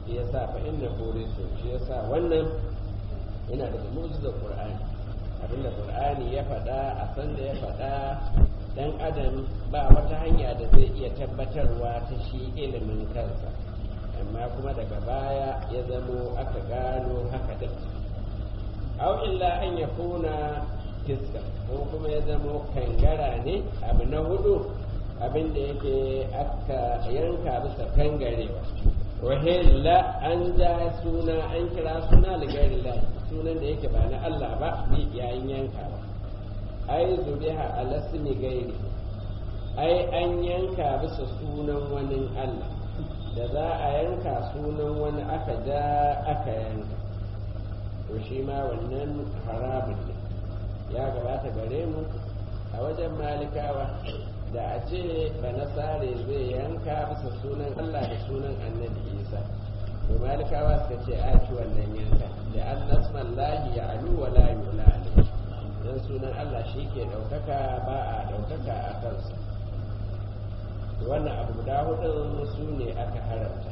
shi yasa fa inna burisu shi yasa wannan yana daga mu'jizar qur'ani abinda qur'ani ya faɗa a san da ya faɗa dan adam ba wata hanya da zai iya tabbatarwa ta shi ilimin kansa amma kuma daga baya ya zamo aka gano haka din aw illa an yakuna fiska ko kuma ya zamo kangara ne abu na hudu abin da yake aka yanka bisa kangarewa wahilla an ja suna an kira suna ligarillah sunan da yake ba na Allah ba bi yayin yankawa ai zubiha alasmi gairi ai an yanka bisa sunan wani Allah da za a yanka sunan wani aka ja aka yanka to shi ma wannan harabin ne ya gabata gare mu a wajen malikawa da a ce ba nasare zai yanka bisa sunan Allah da sunan annabi Isa to malikawa suka ce a ci wannan yanka da an nasman lahi ya alu wa la yula dan sunan Allah shi ke ɗaukaka ba a ɗaukaka a kansa wannan abu guda hudun su ne aka haramta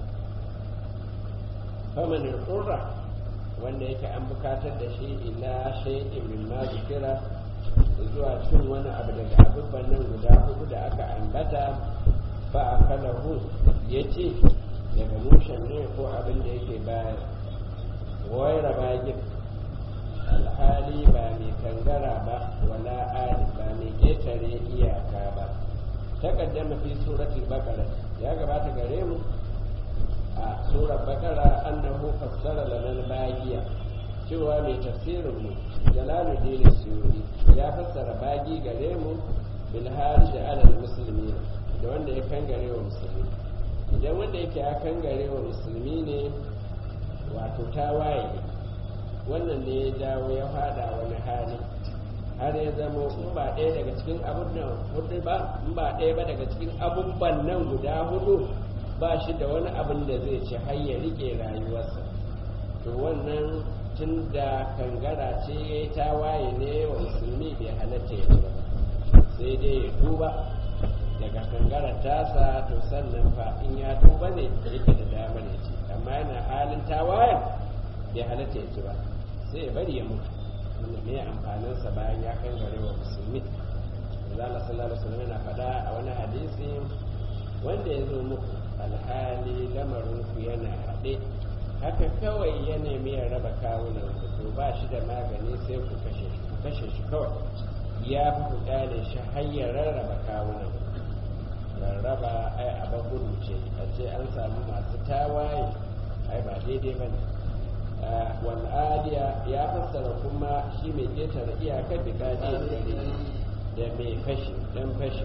famanin ƙurra wanda yake an bukatar da shi ila shay'in min ma zikira zuwa cin wani abu daga abubuwan nan guda hudu da aka ambata ba a kalahu ya ce daga mushen ne ko abin da yake bayan wai rabagin alhali ba mai kangara ba wala ali ba mai ƙetare iyaka ba takaddama fi suratul baqara ya gabata gare mu a surar baqara annahu fassara lana bagiya cewa mai tafsirin mu jalaluddin suyuri ya fassara bagi gare mu bil harij ala muslimin da wanda ya kangare wa musulmi idan wanda yake ya kangare wa musulmi ne wato tawaye wannan ne ya jawo ya fada wani hali har ya zama in ba ɗaya daga cikin abun nan hudu ba in ba ɗaya ba daga cikin abubban nan guda hudu ba shi da wani abin da zai ci har ya rike rayuwarsa to wannan tun da kangara ce ya yi tawaye ne wa musulmi bai halatta ya ba sai dai ya tuba daga kangara tasa to sannan fa in ya tuba ne yake da damar ya ci amma yana halin tawayen bai halatta ya ci ba sai ya bari ya mutu wanda me amfaninsa bayan ya kan gare wa musulmi zala sallallahu alaihi wasallam yana faɗa a wani hadisi wanda ya zo muku alhali lamarin ku yana haɗe haka kawai ya nemi ya raba kawunan ku to ba shi da magani sai ku kashe shi ku kashe shi kawai ya fi ku kyale shi har ya rarraba kawunan rarraba ai a gudu ce a ce an samu masu tawaye ai ba daidai ba ne wal'adiya ya fassara kuma shi mai ƙetare iyakar da kaje da mai fashi dan fashi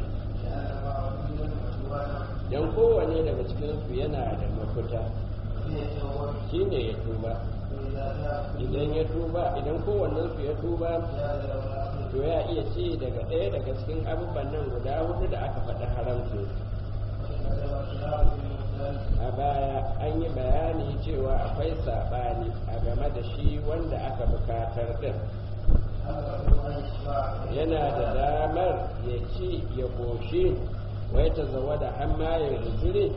don kowane daga cikinsu yana da mafita shi ne ya tuba idan ya tuba idan kowannensu ya tuba to ya iya ce daga ɗaya daga cikin abubuwan nan guda hudu da aka faɗi haramci a baya an yi bayani cewa akwai saɓani a game da shi wanda aka bukatar din yana da damar ya ci ya koshi wai ta zawa da hamma ya rujure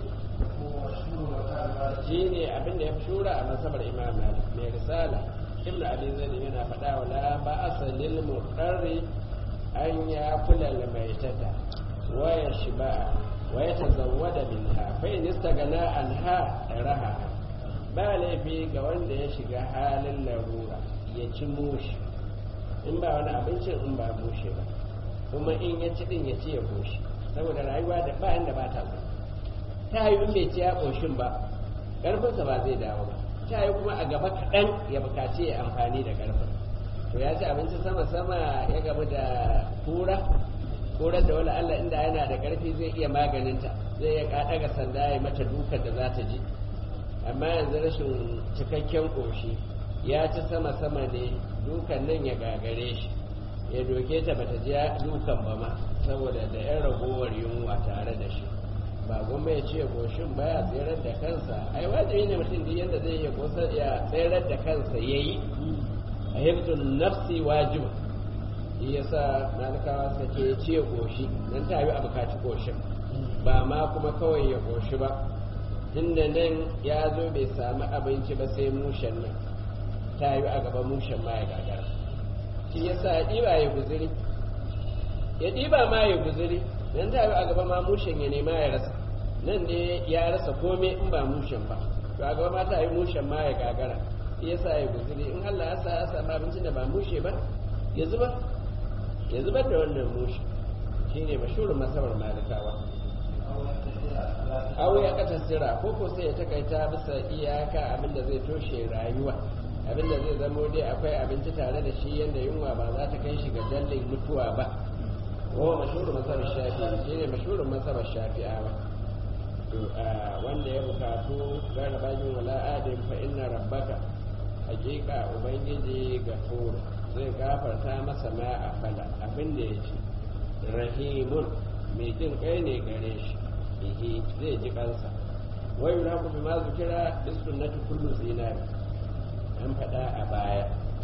shi ne abin da ya fi shura a masabar imam malik mai risala ibn abi zaid yana faɗa wa la ba asalil muqarri an ya kula maitata wa ya shiba wa ya tazawwada minha fa in istagana anha raha ba laifi ga wanda ya shiga halin larura ya ci mushi in ba wani abincin in ba mushe ba kuma in ya ci din ya ci ya goshi saboda rayuwa da ba inda ba ta ta yi in bai ci ya koshin ba karfinsa ba zai dawo ba ta yi kuma a gaba kaɗan ya bukaci ya amfani da karfin to ya ci abinci sama sama ya gamu da kura kurar da wani Allah inda yana da karfi zai iya maganinta zai ya kaɗa ga sanda ya mata dukan da za ta ji amma yanzu rashin cikakken ƙoshi ya ci sama sama ne dukan nan ya gagare shi ya doke ta bata ji dukan ba ma saboda da yan ragowar yunwa tare da shi ba goma ya ce goshin baya tserar da kansa ai wajibi ne mutum da yadda zai iya kosa ya tserar da kansa ya yi a hibzun nafsi wajiba shi yasa malikawa suka ce ya ce goshi nan ta yi a bukaci goshin ba ma kuma kawai ya goshi ba tunda nan ya zo bai samu abinci ba sai mushen nan ta yi a gaban mushen ma ya gagara shi ya sa ya ɗiba ya guziri ya ɗiba ma ya guziri nan ta yi a gaba ma mushen ya nema ya rasa nan ne ya rasa komai in ba mushen ba to a gaba ma ta yi mushen ma ya gagara shi ya sa ya guziri in Allah ya sa ya samu abincin da ba mushe ba ya zuba ya zubar da wannan mushe shine mashhurin masabar malikawa aw ya katasira ko ko sai ya takaita bisa iyaka abinda zai toshe rayuwa abinda zai zamo dai akwai abinci tare da shi yanda yunwa ba za ta kai shi ga dallin mutuwa ba wa mashhurin masabar shafi shine mashhurin masabar shafi'awa to wanda ya bukatu gara bajin wala adin fa inna rabbaka hakika ubangiji gafur zai gafarta masa ma a fala abinda ya ce rahimun mai jin kai ne gare shi bihi zai ji kansa wai yura ku bi ma zikira bis sunnati kullu zinari an faɗa a baya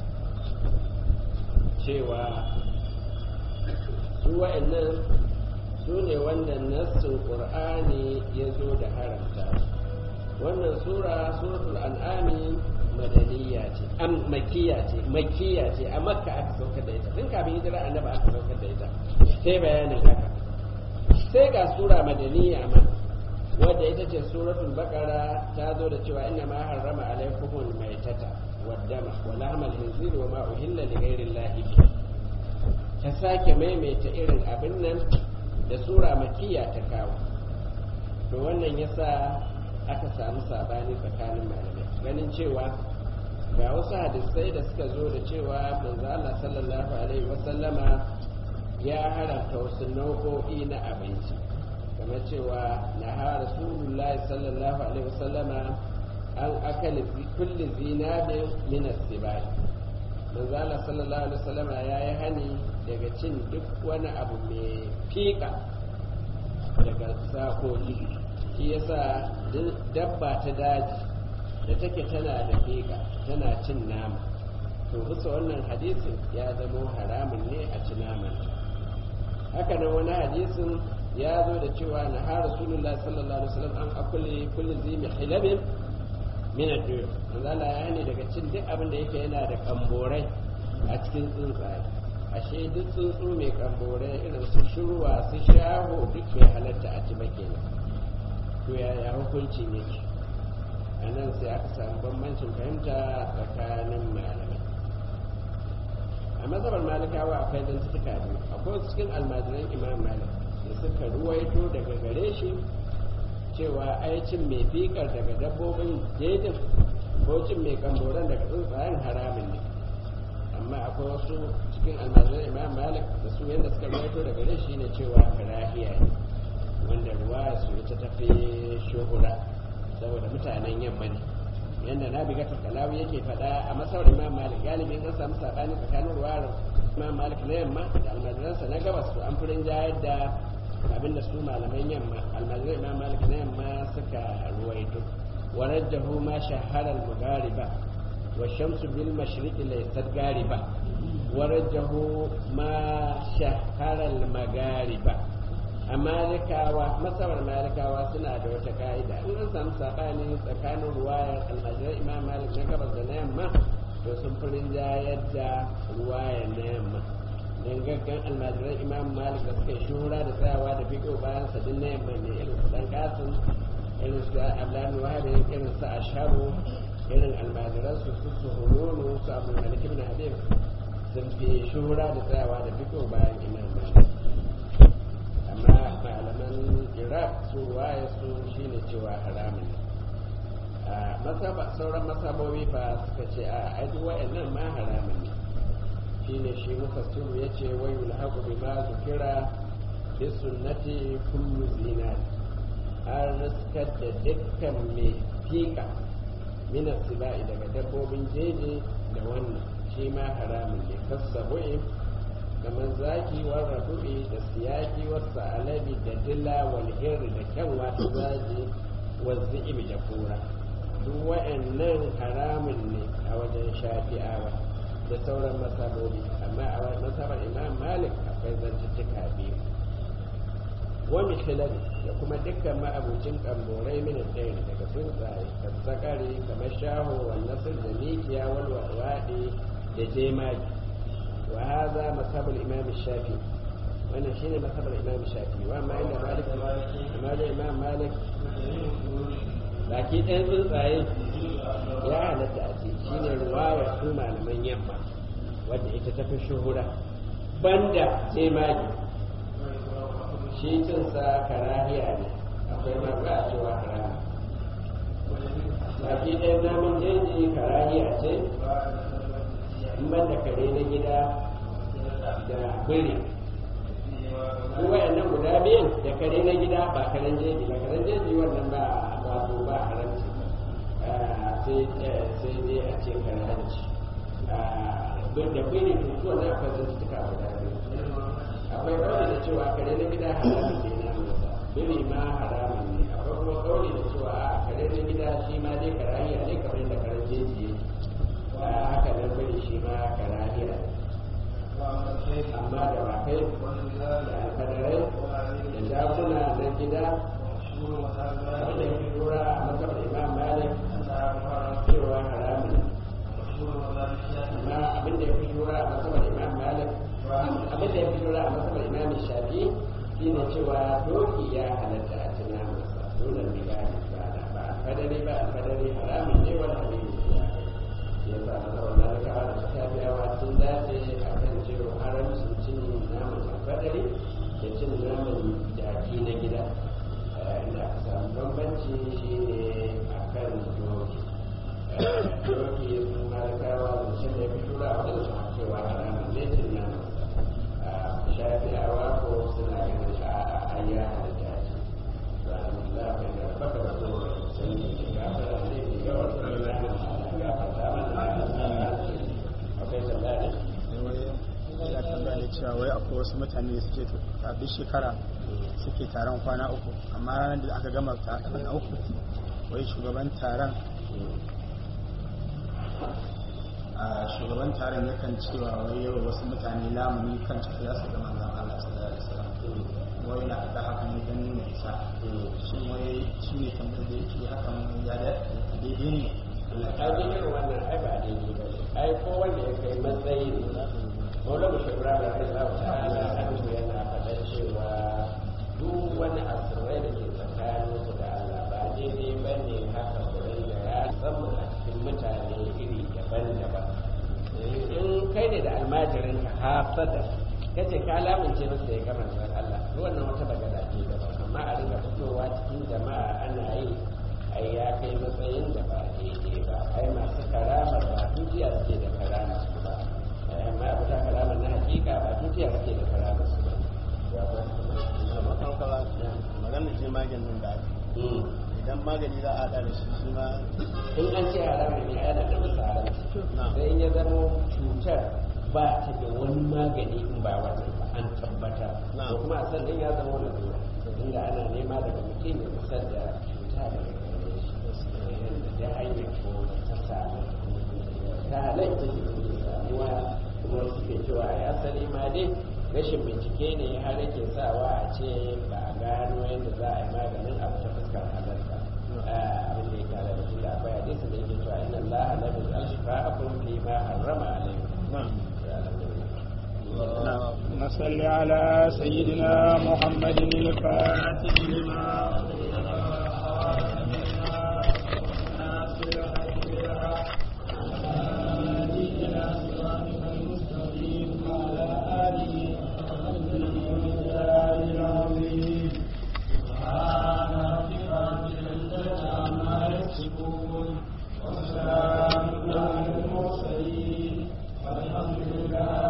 cewa su wa'annan su ne wanda nassin qur'ani ya zo da haramta wannan sura suratul an'ami madaniya ce am makiya ce makiya ce a makka aka saukar da ita tun kafin hijira annabi aka saukar da ita sai bayanin haka sai ga sura madaniya ma wadda ita ce suratul baqara ta zo da cewa inna ma harrama alaykumul maitata waddama wa lahmal khinzir wa ma uhilla li ghayri llahi ta sake maimaita irin abin nan da sura makiya ta kawo to wannan yasa aka samu sabani tsakanin malamai ganin cewa ga wasu hadisai da suka zo da cewa manzo Allah sallallahu alaihi wasallama ya haramta wasu nau'o'i na abinci kamar cewa na ha rasulullahi sallallahu alaihi wasallama an akali kulli zinabin min as-sibai manzo Allah sallallahu alaihi wasallama yayi hani daga cin duk wani abu mai fika daga sakoki shi yasa dabba ta daji da take tana da fika tana cin nama to bisa wannan hadisin ya zama haramun ne a ci naman haka nan wani hadisin ya zo da cewa na ha rasulullahi sallallahu alaihi wasallam an akuli kulli zimi hilabin min ad-dur manzo Allah ya ne daga cin duk abin da yake yana da kamborai a cikin tsuntsaye ashe duk tsuntsu mai kamborai irin su shurwa su shaho duk bai halatta a ci ba kenan to yaya hukunci ne a nan sai aka samu bambancin fahimta tsakanin malamai a mazhabar malikawa akwai zantuka biyu akwai cikin almajiran imam malik da suka ruwaito daga gare shi cewa ai cin mai fikar daga dabbobin jejin ko cin mai kamboran daga tsuntsayen haramin ne amma akwai wasu cikin almajiran imam malik da su yadda suka ruwaito daga gare shi ne cewa karahiya ne wanda ruwa su ita tafi shuhura saboda mutanen yamma ne yadda na biga kalawi yake faɗa a masaurin imam malik galibin an samu saɓani tsakanin ruwa imam malik na yamma da almajiransa na gabas to an furin jayar da abinda su malaman yamma almajiran imam malik na yamma suka ruwaito warajjahu ma shahara al-mughariba wa shamsu bil mashriqi laysat gariba warajjahu ma shahara al-maghariba a malikawa masabar malikawa suna da wata ka'ida in an samu saɓani tsakanin ruwayar almajirar imam malik na gabas da na yamma to sun fi rinjayar da ruwayar na yamma don gaggan almajirar imam malik da suka yi shuhura da tsayawa da fiƙo bayan sadin na yamma ne irin su dan kasim irin su abdullahi wahabi irin su ashabu irin almajiran su su su hulunu su abu malik ibn habib sun fi shuhura da tsayawa da fiƙo bayan imam malik amma malaman iraq su waye su shine cewa haramun a sauran masabobi fa suka ce a aidu wa'annan ma haramun ne shine shi mufassiru ya ce wai yulhaqu bima zukira bi sunnati kullu zinari an riskar da dukkan mai fika min sibai daga dabbobin jeje da wannan shi ma haramun ne kasabu'in kamar zaki wa rabu'i da siyaki wa sa'alabi da dila wal hirri da kyanwa ta zaji wa zi'ibi da kura duk wa'annan haramun ne a wajen shafi'awa da sauran masabobi amma a masabar imam malik akwai zantuttuka biyu wani filari da kuma dukkan ma'abucin kamborai min ɗaya daga tsuntsaye sassakare kamar shaho wa nasir da mikiya wal waɗe da jemagi wa haza masabul imam shafi wannan shine masabul imam shafi wa ma inda malik amma da imam malik baki ɗayan tsuntsaye ya halatta a ce shine ruwayar su malaman yamma wadda ita ta fi shuhura banda jemagi shi cinsa karahiya ne akwai ma ba a cewa haramu baki ɗaya namun jeji karahiya ce in ban da kare na gida da biri su wayannan guda biyan da kare na gida ba karen jeji ba karen jeji wannan ba wato ba haramci sai dai a ce karanci da biri tutuwa na akwai zantuka guda biyu akwai kawai da cewa kare na gida haramun ne na masa biri ma haramun ne akwai kuma kawai da cewa a kare na gida shi ma dai karahiya ne kamar yadda karen jeji ya haka nan biri shi ma karahiya ne amma da bakai da alfadarai da jakuna na gida wanda ya fi lura a matsabar imam malik cewa haramun amma abin da ya fi lura a matsabar imam malik abin da ya fi lura a matsabar imam shafi shi ne cewa doki ya halatta a tuna masa dole ne ba ba alfadari ba alfadari haramun ne wani abin ya ya sa matsabar malikawa da su tafiyawa sun dace a kan cewa haramcin cin naman alfadari da cin naman jaki na gida inda aka samu bambanci shi ne a kan doki doki sun malikawa da cin da ya fi shura a wajen suna cewa haramun ne cin naman shafi'awa ko suna ganin a ayya da jaji alhamdulillah kai da baka da so sun yi gafara ne da yawan da gafarta mana akwai tambaya ne ya tambaya ne cewa wai akwai wasu mutane da suke a duk shekara suke taron kwana uku amma ranar da aka gama taron na uku wai shugaban taron a shugaban taron yakan cewa wai yau wasu mutane lamuni kan cewa za su gama zan Allah sallallahu alaihi wasallam wai na da haka ne don nuna isa shi wai shi ne tambayar da yake hakan ya da daidai ne ai irin wannan ai ba daidai ba ne ai ko wanda ya kai matsayi ne wani mu shugura da kai za ta ala hannu yana faɗa cewa duk wani asirai da ke tsakanin su da Allah ba daidai ba ne haka kurai da ya samu a cikin mutane iri daban-daban in kai ne da almajirin ka hafsada kace ka lamince masa ya gama da Allah wannan wata bagada ce daban amma a riga fitowa cikin jama'a ana yi ai ya kai matsayin da ba daidai ba ai masu karama ba dukiya suke da karama su ba amma abu ta karama na hakika ba dukiya suke da karama su ba maganar ce maganin da idan magani za a haɗa da shi shi ma in an ce haramun ne ana da musu haramci sai in ya zama cutar ba ta da wani magani in ba wannan ba an tabbatar ko kuma a sannan ya zama wani lura inda ana nema daga mutum ya kusa da cuta daga gare shi da hanyar ko ta samu ta halatta ke samuwa kuma suke cewa ya asali ma dai rashin bincike ne har yake sawa a ce ba a gano yadda za a yi maganin abu ta fuskar halarta abin da ya kare da shi da akwai hadisi da yake cewa inna allaha la yuzal shifa'akum fi ma harrama alaykum نصل على سيدنا محمد الفاتح لما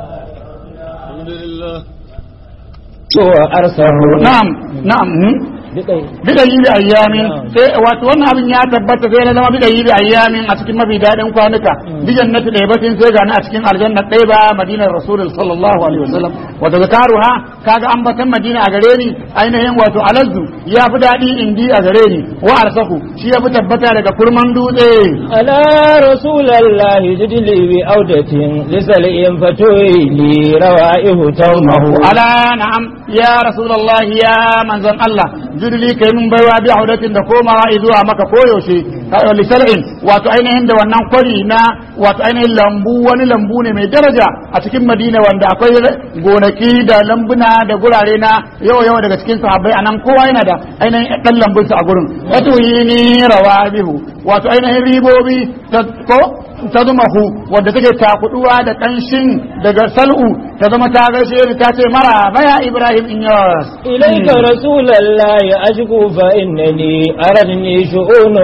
to arsahu na'am na'am bidayi bi ayyamin sai wato wannan abin ya tabbata sai na zama bidayi bi ayyamin a cikin mafi daɗin kwanuka bi jannati ɗaibatin sai gani a cikin aljanna ɗaya ba madinar rasulul sallallahu alaihi wasallam wato zakaruha kaga ambatan madina a gare ni ainihin wato alazzu ya fi daɗi indi a gare ni wa arsaku shi ya fi tabbata daga kurman dutse على رسول الله جدلي بعودة لسلئ فتوي لي روائه تومه ala na'am ya rasulullahi ya manzon Allah judli kai mun baiwa bi audatin da komawa zuwa maka koyaushe li shar'in wato ainihin da wannan kwari na wato ainihin lambu wani lambu ne mai daraja a cikin Madina wanda akwai gonaki da lambuna da gurare na yawa yawa daga cikin sahabbai anan kowa yana da ainihin dan lambunsa a gurin wato yini rawabihu wato ainihin ribobi ta ko ta zama hu wadda take takuduwa da kanshin daga sal'u ta zama ta gaishe ni ta ce mara baya Ibrahim in yas إليك رسول الله أشكو فإنني أردني شؤون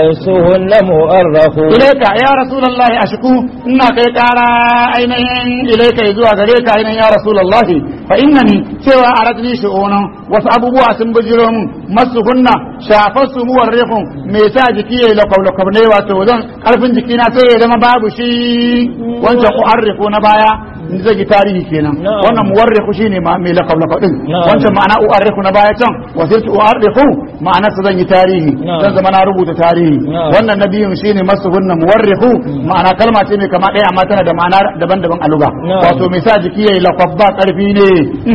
مسهن مؤرخ ilaika ya rasulullahi ashku ina kai kara ainihin ilaika zuwa gare ka ainihin ya rasulullahi fa innani cewa aradni shu'unan wasu abubuwa sun bujiro mun masu hunna shafar su muwarrihun me sa jiki yayi lakab lakab ne wato zan karfin jiki na sai ya zama babu shi wancan u'arrifu na baya zai yi tarihi kenan Na'am. wannan muwarrihu shine ma mai lakab lakab din Na'am. wancan ma'ana u'arrifu na baya can wasirtu u'arrifu ma'ana su zan yi tarihi Na'am. zan zama na rubuta tarihi Na'am. wannan nabiyun shine masuhunna muwarrihu ma'ana kalma ce mai kama ɗaya amma tana da ma'ana daban-daban a luga Na'am. wato mai sa jiki yayi lakwabba karfi ne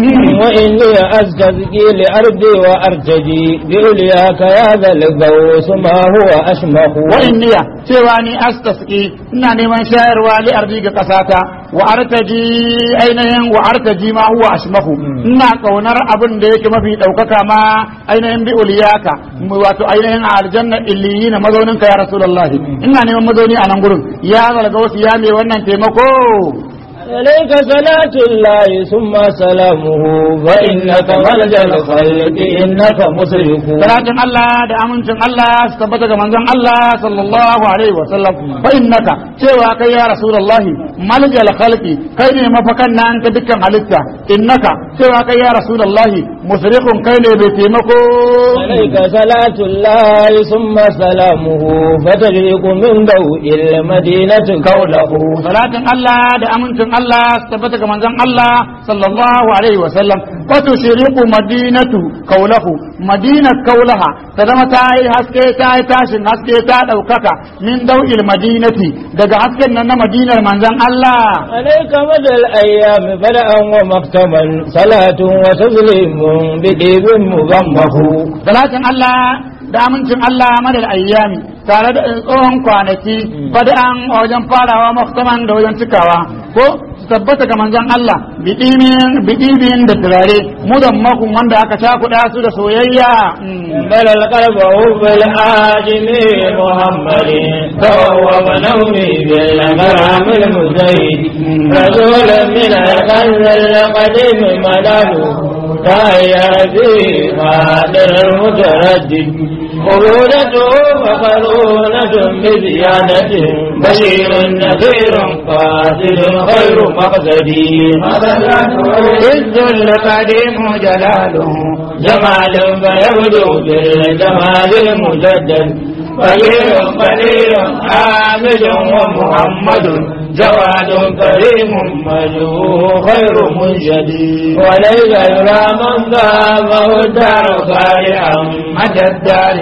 وإني أستذكي لأرضي وأرتجي بأولياك يا ذا الغوث ما هو أشمخ wa inniya cewa ni astasqi ina neman shayarwa li ardi ga kasata wa artaji ainihin wa artaji ma huwa ashmahu ina kaunar abin da yake mafi daukaka ma ainihin bi uliyaka mu wato ainihin a aljanna illiyina mazaunin ka ya rasulullahi ina neman mazauni a nan gurin ya zalga wasu ya mai wannan taimako عليك صلاة الله ثم سلامه فإنك ملجأ الخلق إنك مسرف salatin Allah da amincin Allah su tabbata ga manzon Allah sallallahu alaihi wa sallam fa innaka cewa kai ya rasulullahi maljal khalqi kai ne mafakan nan ta dukkan halitta innaka cewa kai ya rasulullahi musrifun kai ne bai taimako عليك صلاة الله ثم سلامه فتجرق من ضوء المدينة كوله salatin Allah da amincin Allah su tabbata ga manzon Allah sallallahu alaihi wa sallam wa tushriqu madinatu kaulahu madinat kaulaha ta zama ta yi haske ta yi tashin haske ta daukaka min dau'il madinati daga hasken nan na madinar manzon Allah عليك مدى الأيام بدءا ومختما صلاة وتسليم بديب مغمه salatin Allah da amincin Allah madal ayyami tare da tsohon kwanaki bada'an a wajen farawa muhtaman da wajen cikawa ko su tabbata ga manzon Allah bidimin bidibin da turare mudan makun wanda aka cakuɗa su da soyayya Mm. بل القلب حب الآجم محمد فهو ونومي بالغرام المزيد رسول من القلب القديم ملاله فهي في قادر المتردد خلودته فخلونة بزيادة بشير نذير قاتل خير مقصدي عز القديم جلاله جمال فيبدو بالجمال المجدد فقير قليل حامد ومحمد جواد كريم مجهول خير منشد وليس يرى من ذابه الدار صالحا مدى الدار